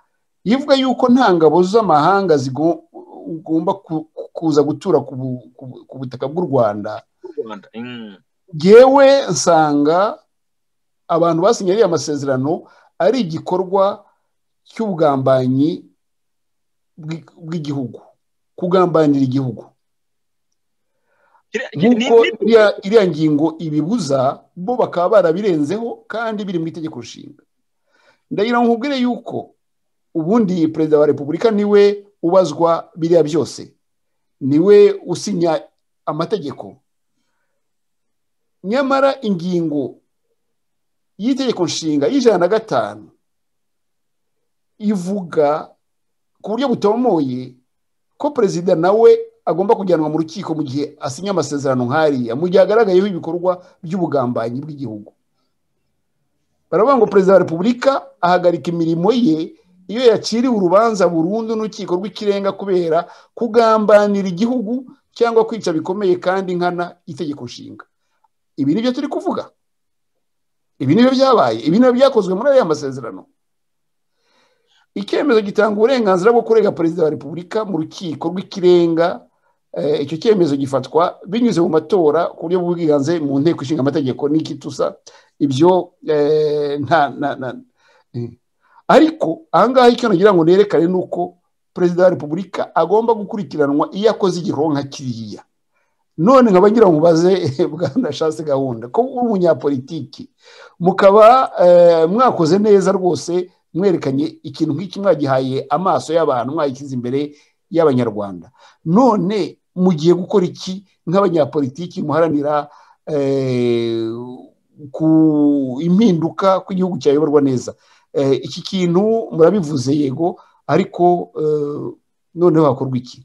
ivuga yuko nta ngabo z'amahanga zigomba kuza gutura ku bu- ku bu- ku butaka bw'u rwanda u rwanda Mm. yewe nsanga abantu basinye ariya masezerano ari igikorwa cy'ubugambanyi bw'i- bw'igihugu kugambanira igihugu Kiriya- ni- ni- nk'uko iriya iriya ngingo ibibuza bo bakaba barabirenzeho kandi biri mu itegeko nshinga ndagira ngo nkubwire yuko ubundi perezida wa repubulika niwe ubazwa biriya byose niwe usinya amategeko nyamara ingingo y'itegeko nshinga y'ijana na gatanu ivuga ku buryo butomoye ko perezida nawe agomba kujyanwa mu rukiko mu gihe asinya amasezerano nk'ariya mu gihe agaragayeho ibikorwa by'ubugambanyi bw'igihugu baravuga ngo perezida wa repubulika ahagarika imirimo ye iyo yaciriwe urubanza burundu n'urukiko rw'ikirenga kubera kugambanira igihugu cyangwa kwica bikomeye kandi nkana itegeko nshinga ibi ni byo turi kuvuga ibi nibyo byabaye ibi nibyo byakozwe muri ariya masezerano icyemezo gitanga uburenganzira bwo kurega perezida wa repubulika mu rukiko rw'ikirenga Eh, icyo cyemezo gifatwa binyuze mu matora ku buryo bw'ubwiganze mu nteko ishinga amategeko n'ikitusa ibyo eh, nta nta nta eh. ariko ahangaha icyo nagira ngo nerekane ni uko perezida wa repubulika agomba gukurikiranwa iyo akoze igikorwa nka kiriya none nkaba ngira ngo mubaze bwana shatse gahunda ko uri umunyapolitiki mukaba eh, mwakoze neza rwose mwerekanye ikintu nk'iki mwagihaye amaso y'abantu mwayikize imbere y'abanyarwanda none mugiye gukora iki nk'abanyapolitiki muharanira eh, ku impinduka kw'igihugu cyayoborwa neza iki kintu murabivuze yego ariko noneho hakorwa iki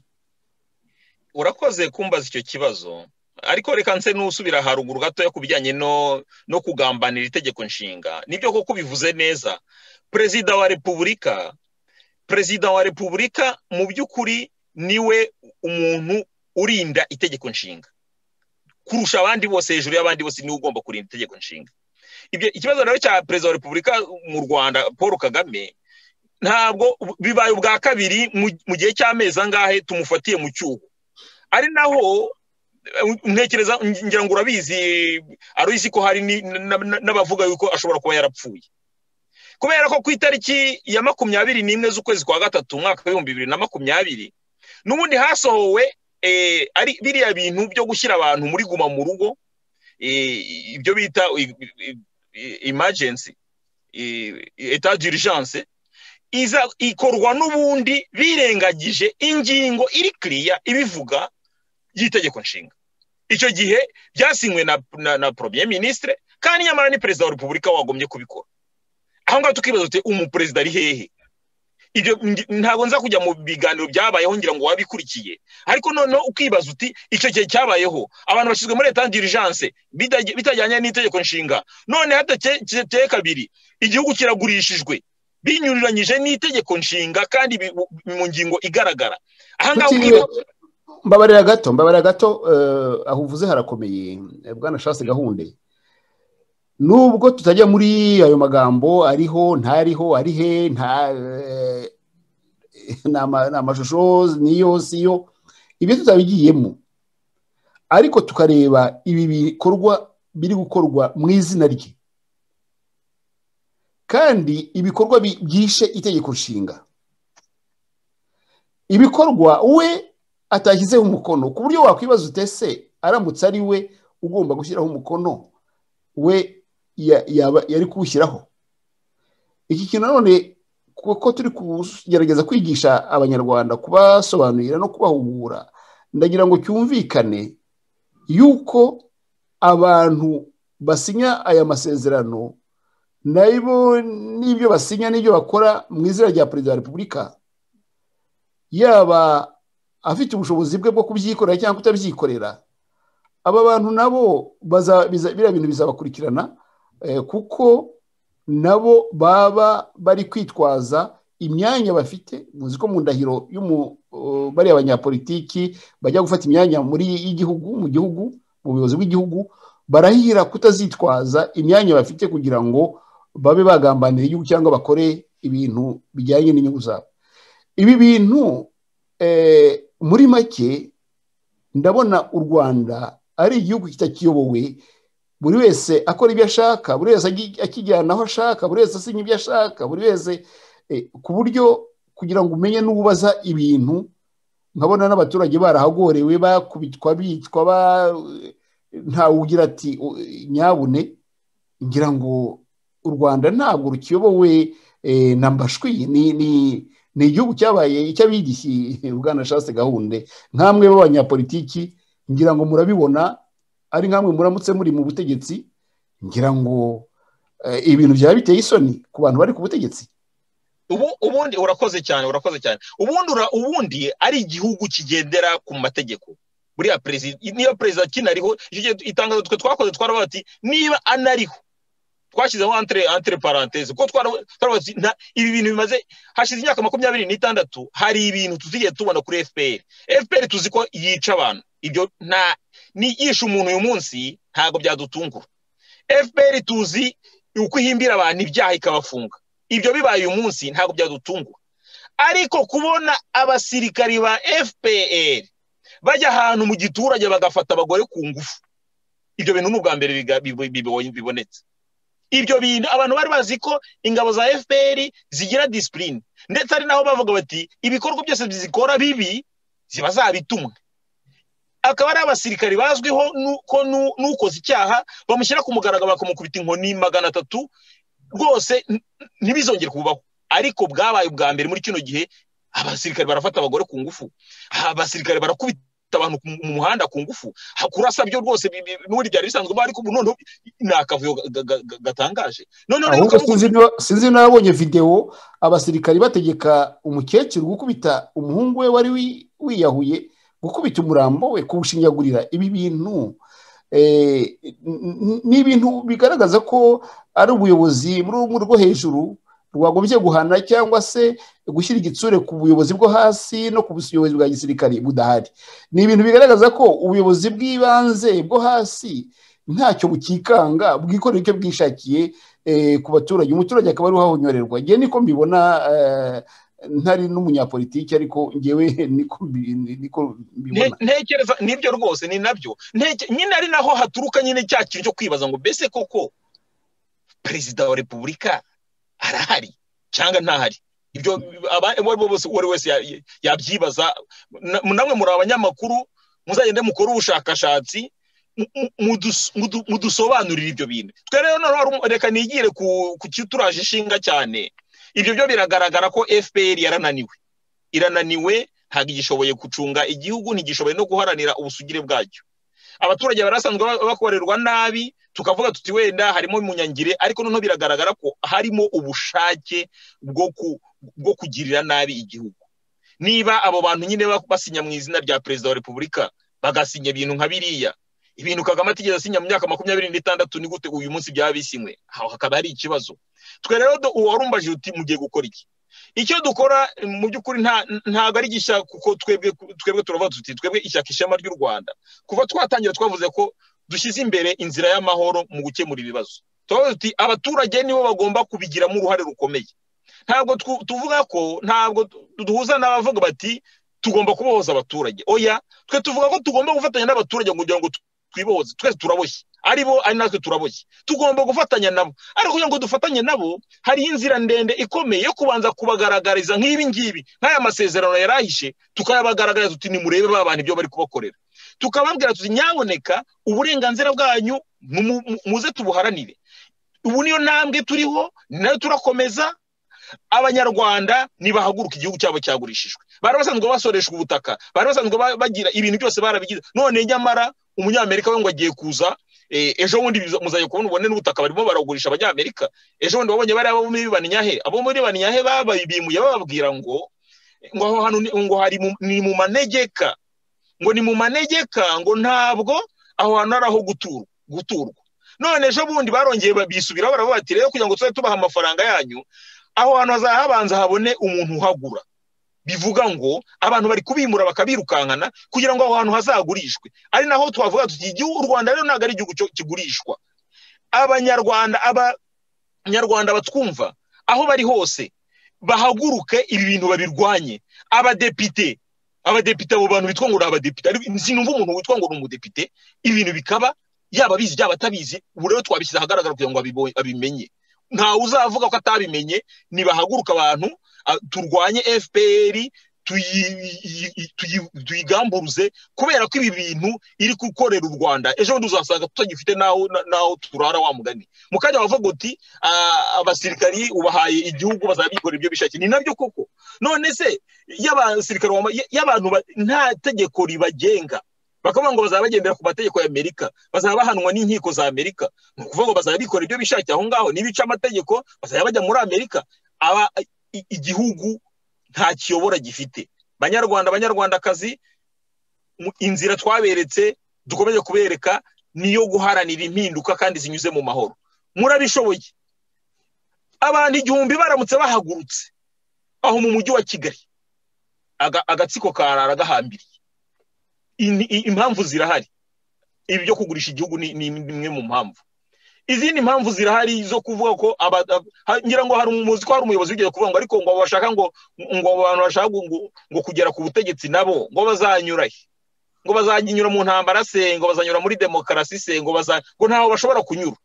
urakoze kumbaza icyo kibazo ariko reka nse n'usubira haruguru gatoya ku bijyanye no kugambanira itegeko nshinga nibyo koko bivuze neza perezida wa repubulika perezida wa repubulika mu by'ukuri niwe umuntu urinda itegeko nshinga kurusha abandi bose hejuru y'abandi bose niwe ugomba kurinda itegeko nshinga ibyo ikibazo rero cya perezida wa repubulika mu rwanda paul kagame ntabwo bibaye ubwa kabiri mu gihe cy'amezi angahe tumufatiye mu cyuho ari naho ntekereza ngira ngo urabizi aruzi ko hari n'abavuga yuko ashobora kuba yarapfuye kubera ko ku itariki ya makumyabiri n'imwe z'ukwezi kwa gatatu umwaka w'ibihumbi bibiri na makumyabiri n'ubundi hasohowe ari biriya bintu byo gushyira abantu muri guma mu rugo ibyo bita imajensi eta dirijanse iza ikorwa n'ubundi birengagije ingingo iri kiriya ibivuga y'itegeko nshinga icyo gihe byasinywe na na premier ministre kandi nyamara ni perezida wa repubulika wagombye kubikora aho ngaho tukibaza tuti umuperezida ari hehe ibyo ntabwo nza kujya mu biganiro byabayeho ngira ngo wabikurikiye ariko noneho ukibaza uti icyo gihe cyabayeho abantu bashyizwe muri leta dirijanse bitajyanye n'itegeko nshinga none hadateye kabiri igihugu kiragurishijwe binyuriranyije n'itegeko nshinga kandi mu ngingo igaragara aha ngaha mbabarira gato mbabarira gato aho uvuze harakomeye bwana shasi gahunde nubwo tutajya muri ayo magambo ariho ntariho ari he ni amashusho niyo siyo ibyo tutabigiyemo ariko tukareba ibi bikorwa biri gukorwa mu izina rye kandi ibikorwa byishe itegeko nshinga ibikorwa we atashyizeho umukono ku buryo wakwibaza utese aramutse ari we ugomba gushyiraho umukono we yari kuwushyiraho iki kintu nanone kuko turi kugerageza kwigisha abanyarwanda kubasobanurira no kubahugura ndagira ngo cyumvikane yuko abantu basinya aya masezerano nabo n'ibyo basinya n'ibyo bakora mu izina rya perezida wa repubulika yaba afite ubushobozi bwe bwo kubyikorera cyangwa kutabyikorera aba bantu nabo biriya bintu bizabakurikirana kuko nabo baba bari kwitwaza imyanya bafite muzi ko mu ndahiro bariya abanyapolitiki bajya gufata imyanya muri y'igihugu mu gihugu mu buyobozi bw'igihugu barahira kutazitwaza imyanya bafite kugira ngo babe bagambanira igihugu cyangwa bakore ibintu bijyanye n'inyungu zabo ibi bintu muri make ndabona u rwanda ari igihugu kitakiyobowe buri wese akora ibyo ashaka buri wese akijyana aho ashaka buri wese asinya ibyo ashaka buri wese ku buryo kugira ngo umenye n'ubaza ibintu nkabona n'abaturage barahagorewe bakubitwa bicwa ntawugira ati nyabune ngira ngo u rwanda ntabwo rukiyobowe na mbashwi ni ni igihugu cyabaye icy'abigishyi bwana shase gahunda nk'amwe b'abanyapolitiki ngira ngo murabibona ari nk'amwe muramutse muri mu butegetsi ngira ngo ibintu byaba biteye isoni ku bantu bari ku butegetsi ubundi urakoze cyane urakoze cyane ubundi ubundi ari igihugu kigendera ku mategeko buriya perezida niba perezida kinariho itangazo twe twakoze twaravuga bati niba anariho twashyizeho antere paranteze kuko twaravuga ibi bintu bimaze hashize imyaka makumyabiri n'itandatu hari ibintu tuzigiye tubona kuri fpr fpr tuzi ko yica abantu ibyo nta yishe umuntu uyu munsi ntabwo byadutungura fpr tuzi uko ihimbira abantu ibyaha ikabafunga ibyo bibaye uyu munsi ntabwo byadutungura ariko kubona abasirikari ba fpr bajya ahantu mu giturage bagafata abagore ku ngufu ibyo bintu ni ubwa mbere bibonetse ibyo bintu abantu bari bazi ko ingabo za fpr zigira disipurine ndetse ari naho bavuga bati ibikorwa byose zikora bibi ziba zabitumwe akaba ari abasirikari bazwiho ko n'ukoze icyaha bamushyira ku mugaragaro bakamukubita inkoni magana atatu rwose ntibizongere kubaho ariko bwabaye ubwa mbere muri kino gihe abasirikari barafata abagore ku ngufu abasirikari barakubita abantu mu muhanda ku ngufu kurasa byo rwose n'ubundi byari bisanzwe ariko ubu noneho ni akavuyo gatangaje noneho ahubwo sinzi niba- sinzi n'abonye videwo abasirikari bategeka umukecuru gukubita umuhungu we wari wi- wiyahuye gukubita umurambo we kuwushinyagurira ibi bintu eh, n- n- ni ibintu bigaragaza ko ari ubuyobozi muri rumwe rwo hejuru rwagombye guhana cyangwa se gushyira igitsure ku buyobozi bwo hasi no ku buyobozi bwa gisirikari budahari ni ibintu bigaragaza ko ubuyobozi bw'ibanze bwo hasi ntacyo bukikanga bwikorera icyo bwishakiye eh, ku baturage umuturage akaba ariho ahonyorerwa ngewe niko mbibona eh, ntari n'umunyapolitiki ariko ngewe niko mbi- niko mbibona Nte- ntekereza nibyo rwose ni nabyo Nteke- nyine ari naho haturuka nyine cya kintu cyo kwibaza ngo mbese koko perezida wa repubulika arahari cyangwa ntahari ibyo aba- abo ari bo bose uwo ari wese ya- ya- yabyibaza Na- namwe muri abanyamakuru muzagende mukore ubushakashatsi mu- mu- mudus- mudu- mudusobanurire ibyo bintu twe rero noneho hari um- reka nigire ku ku kituraje ishinga cyane ibyo byo biragaragara ko fpr yarananiwe irananiwe ntabwo igishoboye gucunga igihugu ntigishoboye no guharanira ubusugire bwacyo abaturage barasanzwe ba- bakorerwa nabi tukavuga tuti wenda harimo umunyangire ariko noneho biragaragara ko harimo ubushake bwo ku- bwo kugirira nabi igihugu niba abo bantu nyine ba- basinya mu izina rya perezida wa repubulika bagasinya ibintu nka biriya ibintu kagame atigeze asinya mu myaka makumyabiri n'itandatu ni gute uyu munsi byaba bisinywe aho hakaba hari ikibazo twe rero do- uwarumbaje uti mugiye gukora iki icyo dukora mu by'ukuri nta- ntabwo ari gishya kuko twebwe twebwe turavuga tuti twebwe ishyaka ishema ry'u rwanda kuva twatangira twavuze ko dushyize imbere inzira y'amahoro mu gukemura ibibazo turavuga tuti abaturage nibo bagomba kubigiramo uruhare rukomeye ntabwo twu- tuvuga ko ntabwo du- duhuza n'abavuga bati tugomba kubohoza abaturage oya twe tuvuga ko tugomba gufatanya n'abaturage kugira ngo tu- twibohoze twese turaboshye ari bo ari natwe turaboshye tugomba gufatanya nabo ariko kugira ngo dufatanye nabo hari inzira ndende ikomeye yo kubanza kubagaragariza nk'ibi ngibi nk'aya masezerano yari ahishe tukayabagaragariza tuti nimurebe ba bantu ibyo bari kubakorera tukababwira tuti nyaboneka uburenganzira bwanyu mu- mu- muze tubuharanire ubu niyo ntambwe turiho ni nayo turakomeza abanyarwanda nibahaguruka igihugu cyabo cyagurishijwe bari basanzwe basoreshwa ubutaka bari basanzwe ba- bagira ibintu byose barabigize none nyamara umunyamerika we ngo agiye kuza eh, ejo bundi biza- muzajya kubona ubone n'ubutaka barimo baragurisha abanyamerika ejo bundi wabonye bariya bo muri banyahe abo muri banyahe babimuye bababwira ngo ngo aho hantu ni- ngo hari mu- ni mu manegeka ngo ni mu manegeka ngo ntabwo aho hantu ari aho guturwa guturwa none ejo bundi barongeye bisubiraho baravuga bati rero kugira ngo tujye tubaha amafaranga yanyu aho hantu hazaba habanza habone umuntu uhagura bivuga ngo abantu bari kubimura bakabirukankana kugira ngo aho hantu hazagurishwe ari naho twavuga tuti igihugu u rwanda rero ntabwo ari igihugu cyo- kigurishwa abanyarwanda abanyarwanda batwumva aho bari hose bahaguruke ibi bintu babirwanye abadepite abadepite abo bantu bitwa ngo ni abadepite ariko sinumva umuntu witwa ngo ni umudepite ibi bintu bikaba yaba abizi yaba atabizi ubu rero twabishyize ahagaragara kugira ngo abibonye- abimenye ntawe uzavuga ko atabimenye nibahaguruka abantu a- turwanye fpr tuyi- yi- yi- tuyi- tuyigamburuze kubera ko ibi bintu iri gukorera u rwanda ejo bundi uzasanga tutagifite n'aho na- n'aho turara wa mugani mu kanya wavuga uti "Ah, abasirikari ubahaye igihugu bazabikorera ibyo bishakiye ni nabyo koko none se y'abasirikari wama- y- y'abantu ba- nta tegeko ribagenga bakavuga ngo bazaba bagendera ku mategeko ya amerika bazaba bahanwa n'inkiko za amerika ni ukuvuga ngo bazaba bikora ibyo bishakiye aho ngaho n'ibica amategeko bazajya bajya muri amerika aba i- igihugu nta kiyobora gifite banyarwanda banyarwandakazi mu- inzira twaberetse dukomeje kubereka niyo guharanira impinduka kandi zinyuze mu mahoro murabishoboye abantu igihumbi baramutse bahagurutse aho mu mujyi wa kigali aga- agatsiko karara gahambiriye In- i- impamvu zirahari ibi byo kugurisha igihugu ni ni imwe mu mpamvu izindi mpamvu zirahari zo kuvuga ko aba- ab- ha- ngira ngo hari umuzi ko hari umuyobozi wigeze kuvuga ngo ariko ngo abo bashaka ngo ngo abo bantu bashaka ngo, ngo- ngo kugera ku butegetsi nabo ngo bazanyura he ngo bazanyura mu ntambara se ngo bazanyura muri demokarasi se ngo baza ngo ntaho bashobora kunyura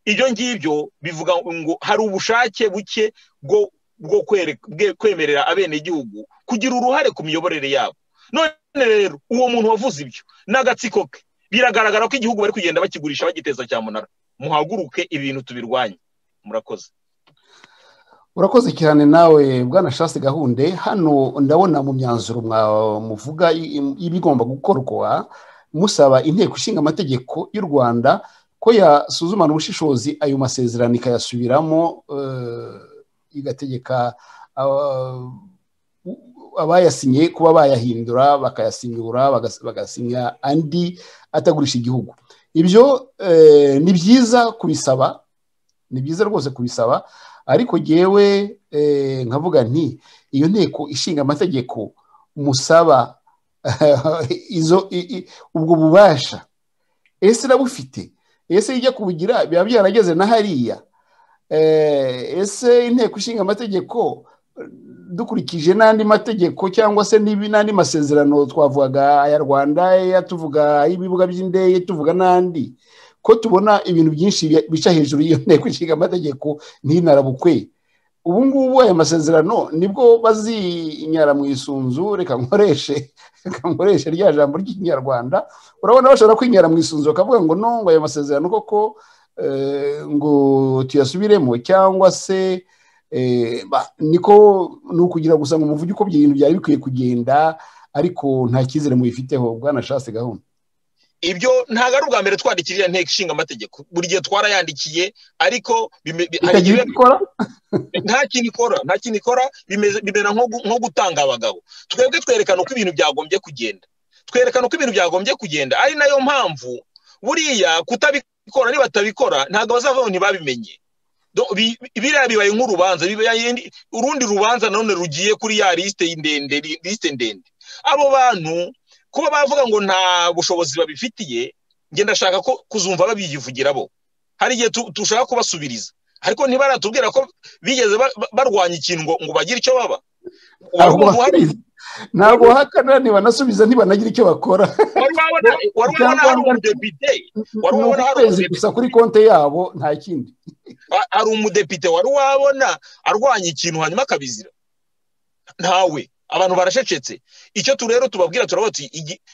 ibyo ngibyo bivuga ngo hari ubushake buke bwo bwo kwereka- bwe- kwemerera abenegihugu kugira uruhare ku miyoborere yabo none rero uwo muntu wavuze ibyo n'agatsiko ke biragaragara ko igihugu bari kugenda bakigurisha bagiteza cyamunara muhaguruke ibintu tubirwanye murakoze urakoze cyane nawe bwana shasi gahunde hano ndabona mu myanzuro muvuga ibigomba gukorwa musaba inteko ishinga amategeko y'u rwanda ko yasuzumana ubushishozi ayo masezerano ikayasubiramo igategeka abayasinye kuba bayahindura bakayasinyura bagasinya andi atagurisha igihugu ibyo ni byiza kubisaba ni byiza rwose kubisaba ariko ngewe nkavuga nti iyo nteko ishinga amategeko musaba ubwo bubasha ese irabufite ese ijya kubugira biba byarageze na hariya ese inteko ishinga amategeko dukurikije n'andi mategeko cyangwa se n'andi masezerano twavugaga aya rwanda tuvuga ay'ibibuga by'indege tuvuga n'andi ko tubona ibintu byinshi bica hejuru y'iyo nteko ishinga amategeko ntinarabukwe ubu ngubu aya masezerano nibwo bazinyara mu isunzu reka nkoreshe reka nkoreshe rya jambo ry'ikinyarwanda urabona bashobora kwinyara mu isunzu bakavuga ngo no ngo aya masezerano koko ngo tuyasubiremo cyangwa se niko ni ukugira gusa ngo muvuge uko ibintu byari bikwiye kugenda ariko nta cyizere mubifiteho bwanashatse gahunda ibyo ntabwo ari ubwa mbere twandikirira inteko ishinga amategeko buri gihe twarayandikiye ariko nta kintu ikora nta kintu ikora bimera nko gutanga abagabo twebwe twerekana uko ibintu byagombye kugenda twerekana uko ibintu byagombye kugenda ari nayo mpamvu buriya kutabikora nibatabikora ntabwo bazavaho ntibabimenye biriya bibaye nk'urubanza urundi rubanza nanone rugiye kuri ya lisite ndende lisite ndende abo bantu kuba bavuga ngo nta bushobozi babifitiye njye ndashaka ko kuzumva babiyivugira bo hari igihe dushaka kubasubiriza ariko ntibaratubwira ko bigeze barwanya ikintu ngo bagire icyo baba ntabwo bahakana ntibanasubiza ntibanagira icyo bakora wari ubona hari umudepite wari ubona hari umudepite gusa kuri konti yabo nta kindi hari umudepite wari wabona arwanya ikintu hanyuma akabizira ntawe abantu barashecetse icyo tu rero tubabwira turabati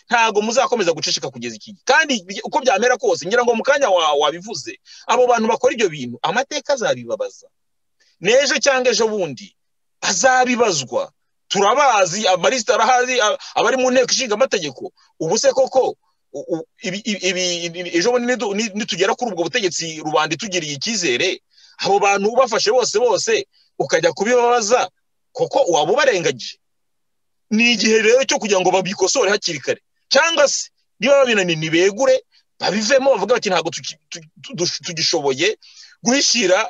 ntabwo muzakomeza guceceka kugeza iki kandi uko byamera kose ngira ngo mu kanya wabivuze abo bantu bakora ibyo bintu amateka azabibabaza n'ejo cyangwa ejo bundi azabibazwa turabazi amarisita arahazi abari mu nteko ishinga amategeko ubu se koko ejo bundi nitugera kuri ubwo butegetsi rubanda itugiriye icyizere abo bantu ubafashe bose bose ukajya kubibabaza koko waba ubarengagije ni igihe rero cyo kugira ngo babikosore hakiri kare cyangwa se niba babinaniye ntibegure babivemo bavuga bati ntabwo tugishoboye guhishira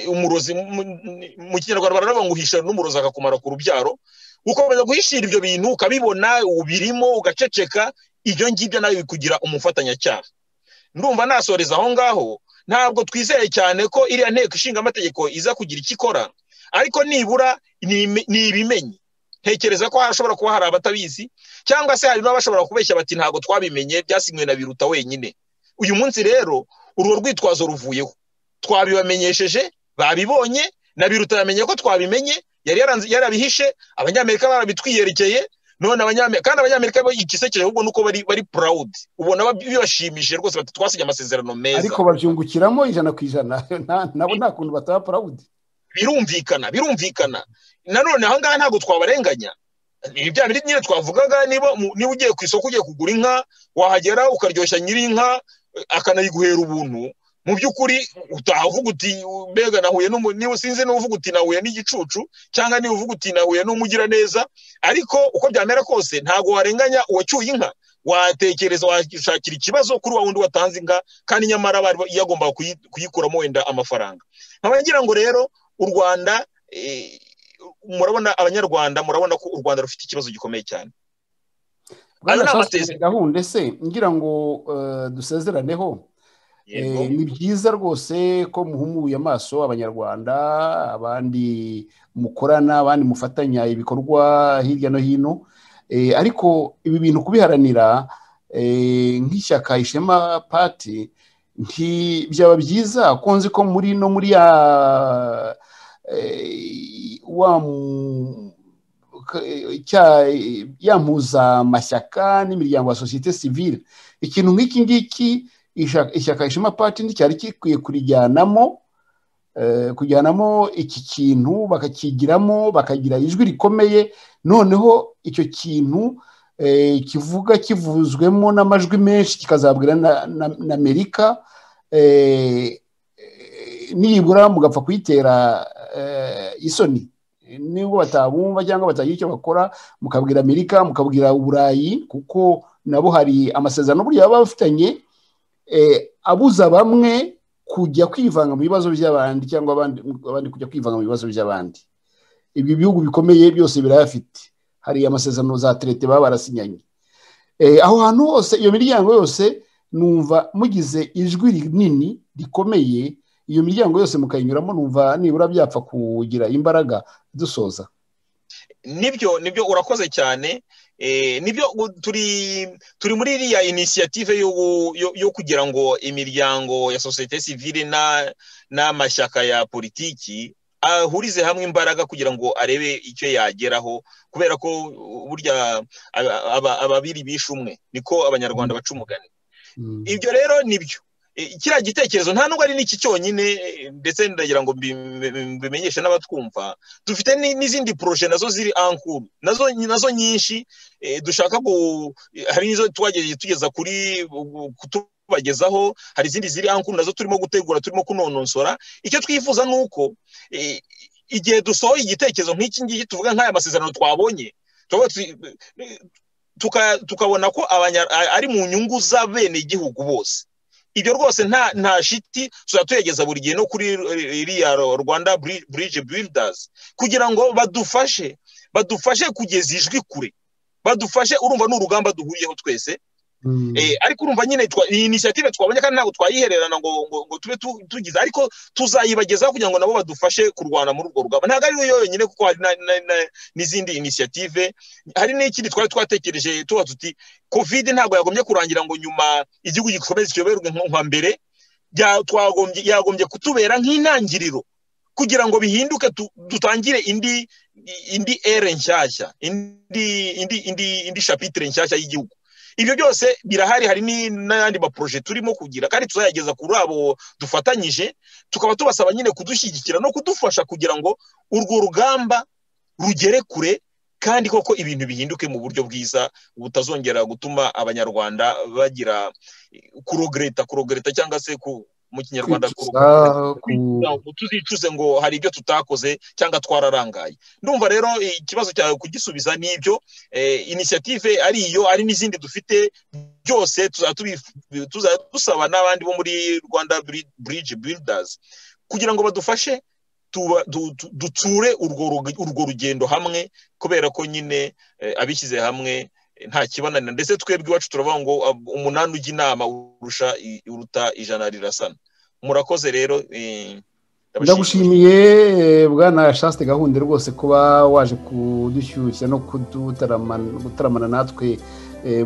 umurozi mu kinyarwanda baravuga ngo uhisha n'umurozi akakumara ku rubyaro ukomeza guhishira ibyo bintu ukabibona ubirimo ugaceceka ibyo ngibyo nawe bikugira umufatanyacyaha ndumva nasoreza aho ngaho ntabwo twizeye cyane ko iriya nteko ishinga amategeko iza kugira icyo ikora ariko nibura ni ibimenye ntekereza ko hashobora kuba hari abatabizi cyangwa se hari n'abashobora kubeshya bati ntabwo twabimenye byasinywe na biruta wenyine uyu munsi rero urwo rwitwazo ruvuyeho twabibamenyesheje babibonye na biruta yamenye ko twabimenye yari yarabihishe abanyamerika barabitwiyerekeye none abanyamerika kandi abanyamerika igisekeje ahubwo nuko bari bari purawudi ubona bibashimishije rwose bati twasinya amasezerano meza ariko babyungukiramo ijana ku ijana nabo nta kuntu bataba purawudi birumvikana birumvikana nanone aha ngaha ntabwo twabarenganya ni bya bindi nyine twavugaga niba niba ugiye ku isoko ugiye kugura inka wahagera ukaryoshya nyir'inka akanayiguhera ubuntu mu by'ukuri utahavuga uti mbega nahuye niba usinzi n'uvuga uti nahuye n'igicucu cyangwa niba uvuga uti nahuye n'umugiraneza ariko uko byamera kose ntabwo warenganya uwacyuye inka watekereza washakira ikibazo kuri wa wundi watanze inka kandi nyamara bari yagombaga kuyikuramo wenda amafaranga nkaba ngira ngo rero u rwanda murabona abanyarwanda murabona ko u rwanda rufite ikibazo gikomeye cyane gahunda se ngira ngo dusezeraneho ni byiza rwose ko muhumuye amaso abanyarwanda abandi mukorana abandi mufatanya ibikorwa hirya no hino ariko ibi bintu kubiharanira nk'ishyaka ishema pati byaba byiza ko nzi ko muri no muri ya mpuzamashyaka n'imiryango ya sosiyete sivile ikintu nk'iki ngiki ishyaka ishema pati nticyari gikwiye kurijyanamo kujyanamo iki kintu bakakigiramo bakagira ijwi rikomeye noneho icyo kintu kivuga kivuzwemo n'amajwi menshi kikazabwira na amerika nibura mugapfa kuyitera isoni nubwo batabumva cyangwa batagira icyo bakora mukabwira amerika mukabwira uburayi kuko nabo hari amasezerano burya baba bafitanye abuza bamwe kujya kwivanga mu bibazo by'abandi cyangwa abandi kujya kwivanga mu bibazo by'abandi ibi bihugu bikomeye byose birayafite hari amasezerano za terete baba barasinyanye aho hantu hose iyo miryango yose numva mugize ijwi rinini rikomeye iyo miryango yose mukayinyuramo numva nibura byapfa kugira imbaraga dusoza nibyo nibyo urakoze cyane nibyo turi turi muri iriya inisiyative yo kugira ngo imiryango ya sosiyete sivire n'amashyaka ya politiki ahurize hamwe imbaraga kugira ngo arebe icyo yageraho kubera ko burya ababiri bishe umwe niko abanyarwanda baca umugani ibyo rero nibyo kiriya gitekerezo nta nubwo ari n'iki cyonyine ndetse ndagira ngo mbimenyeshe n'abatwumva dufite n'izindi poroje nazo ziri ankuru nazo nyinshi dushaka hari n'izo twagejeje tugeza kuri kutubagezaho hari izindi ziri ankuru nazo turimo gutegura turimo kunonosora icyo twifuza ni uko igihe dusohoye igitekerezo nk'iki ngiki tuvuga nk'aya masezerano twabonye tukabona ko ari mu nyungu z'abenegihugu bose ibyo rwose nta nta shiti tuzajya tuyageza buri gihe no kuri iriya rwanda burije buildazi kugira ngo badufashe badufashe kugeza ijwi kure badufashe urumva ni urugamba duhuriyeho twese ariko urumva nyine iyi inisiyative twabonye kandi ntabwo twayihererana ngo ngo tube tugize ariko tuzayibagezaho kugira ngo nabo badufashe kurwana muri urwo rugamba ntabwo ari yo yonyine kuko hari n'izindi inisiyative hari n'ikindi twari twatekereje tuba tuti kovide ntabwo yagombye kurangira ngo nyuma igihugu gikomeze kiyoberwe nka mbere yagombye kutubera nk'intangiriro kugira ngo bihinduke dutangire indi indi ere nshyashya indi indi indi indi shapitire nshyashya y'igihugu ibyo byose birahari hari n'ayandi maporoje turimo kugira kandi tuzayageza kuri abo dufatanyije tukaba tubasaba nyine kudushyigikira no kudufasha kugira ngo urwo rugamba rugere kure kandi koko ibintu bihinduke mu buryo bwiza butazongera gutuma abanyarwanda bagira kurogereta kurogereta cyangwa se mu kinyarwanda tuzicuze ngo hari ibyo tutakoze cyangwa twararangaye ndumva rero ikibazo cyawe kugisubiza ni ibyo inisiyative ari iyo ari n'izindi dufite byose tuzajya dusaba n'abandi bo muri rwanda burije buildazi kugira ngo badufashe duture urwo rugendo hamwe kubera ko nyine abishyize hamwe nta kibananira ndetse twebwe iwacu turavuga ngo umunani ujya inama urusha uruta ijana rirasana murakoze rero ndagushimiye bwana shasite gahunda rwose kuba waje kudushyushya no gutaramana natwe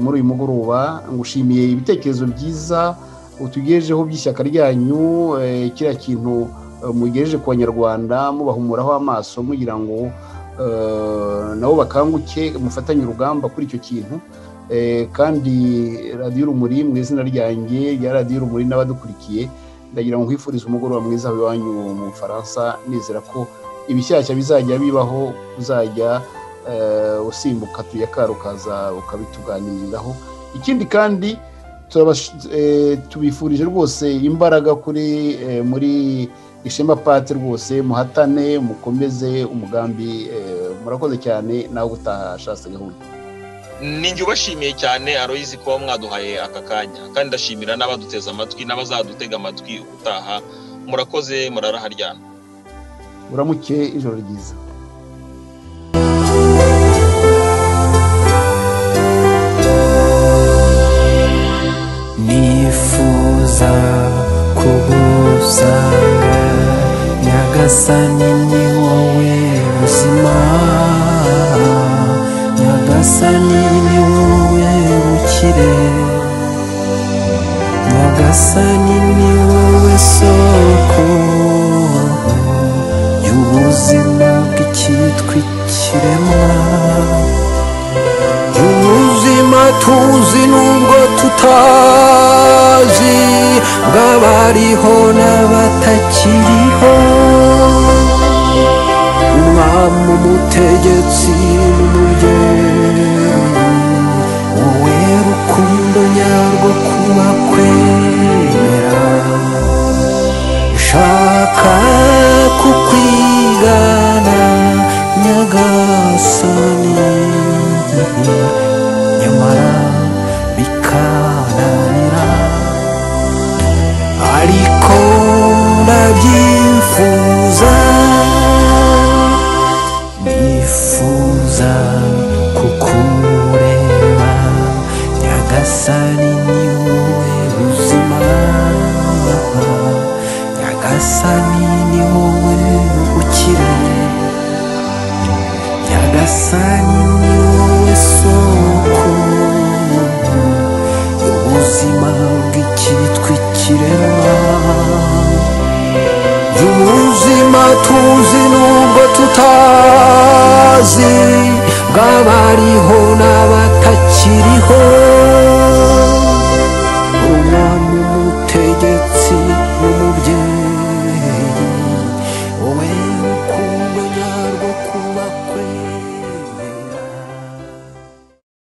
muri uyu mugoroba ngushimiye ibitekerezo byiza utugejejeho by'ishyaka ryanyu kiriya kintu mugejeje ku banyarwanda mubahumuraho amaso mugira ngo nabo bakanguke mufatanye urugamba kuri icyo kintu kandi radiyo urumuri mu izina ryanjye rya radiyo urumuri n'abadukurikiye ndagira ngo mwifurize umugoroba mwiza iwanyu mu bufaransa nizera ko ibishyashya bizajya bibaho uzajya usimbuka tuyakara ukaza ukabituganiriraho ikindi kandi tubifurije rwose imbaraga kuri muri ishema pate rwose muhatane mukomeze umugambi murakoze cyane nawe utashatse gahunda ninjye ubashimiye cyane aroyizi kuba mwaduhaye aka kanya kandi ndashimira n'abaduteze amatwi n'abazadutega amatwi utaha murakoze muraraharyana uramuke ijoro ryiza nifuza kugusanga nyagasani ni wowe buzima nyagasani ni wowe bukire nyagasani ni wowe soko y'ubuzima bw'icyitwa ikiremwa ubuzima tuzi nubwo tutazi bw'abariho n'abatakiriho mu mutegetsi n'umuryango wowe rukundo nyarwo kuba kwemera nshaka kukwigana nyagasani nyamara bikananira ariko ndabyifuza nifuza kukureba nyagasani ni wowe buzima nyagasani ni wowe ukire nyagasani ni wowe soko ubuzima bw'icyitwa ikiremwa ubuzima tuzi nubwo tutazi bwabariho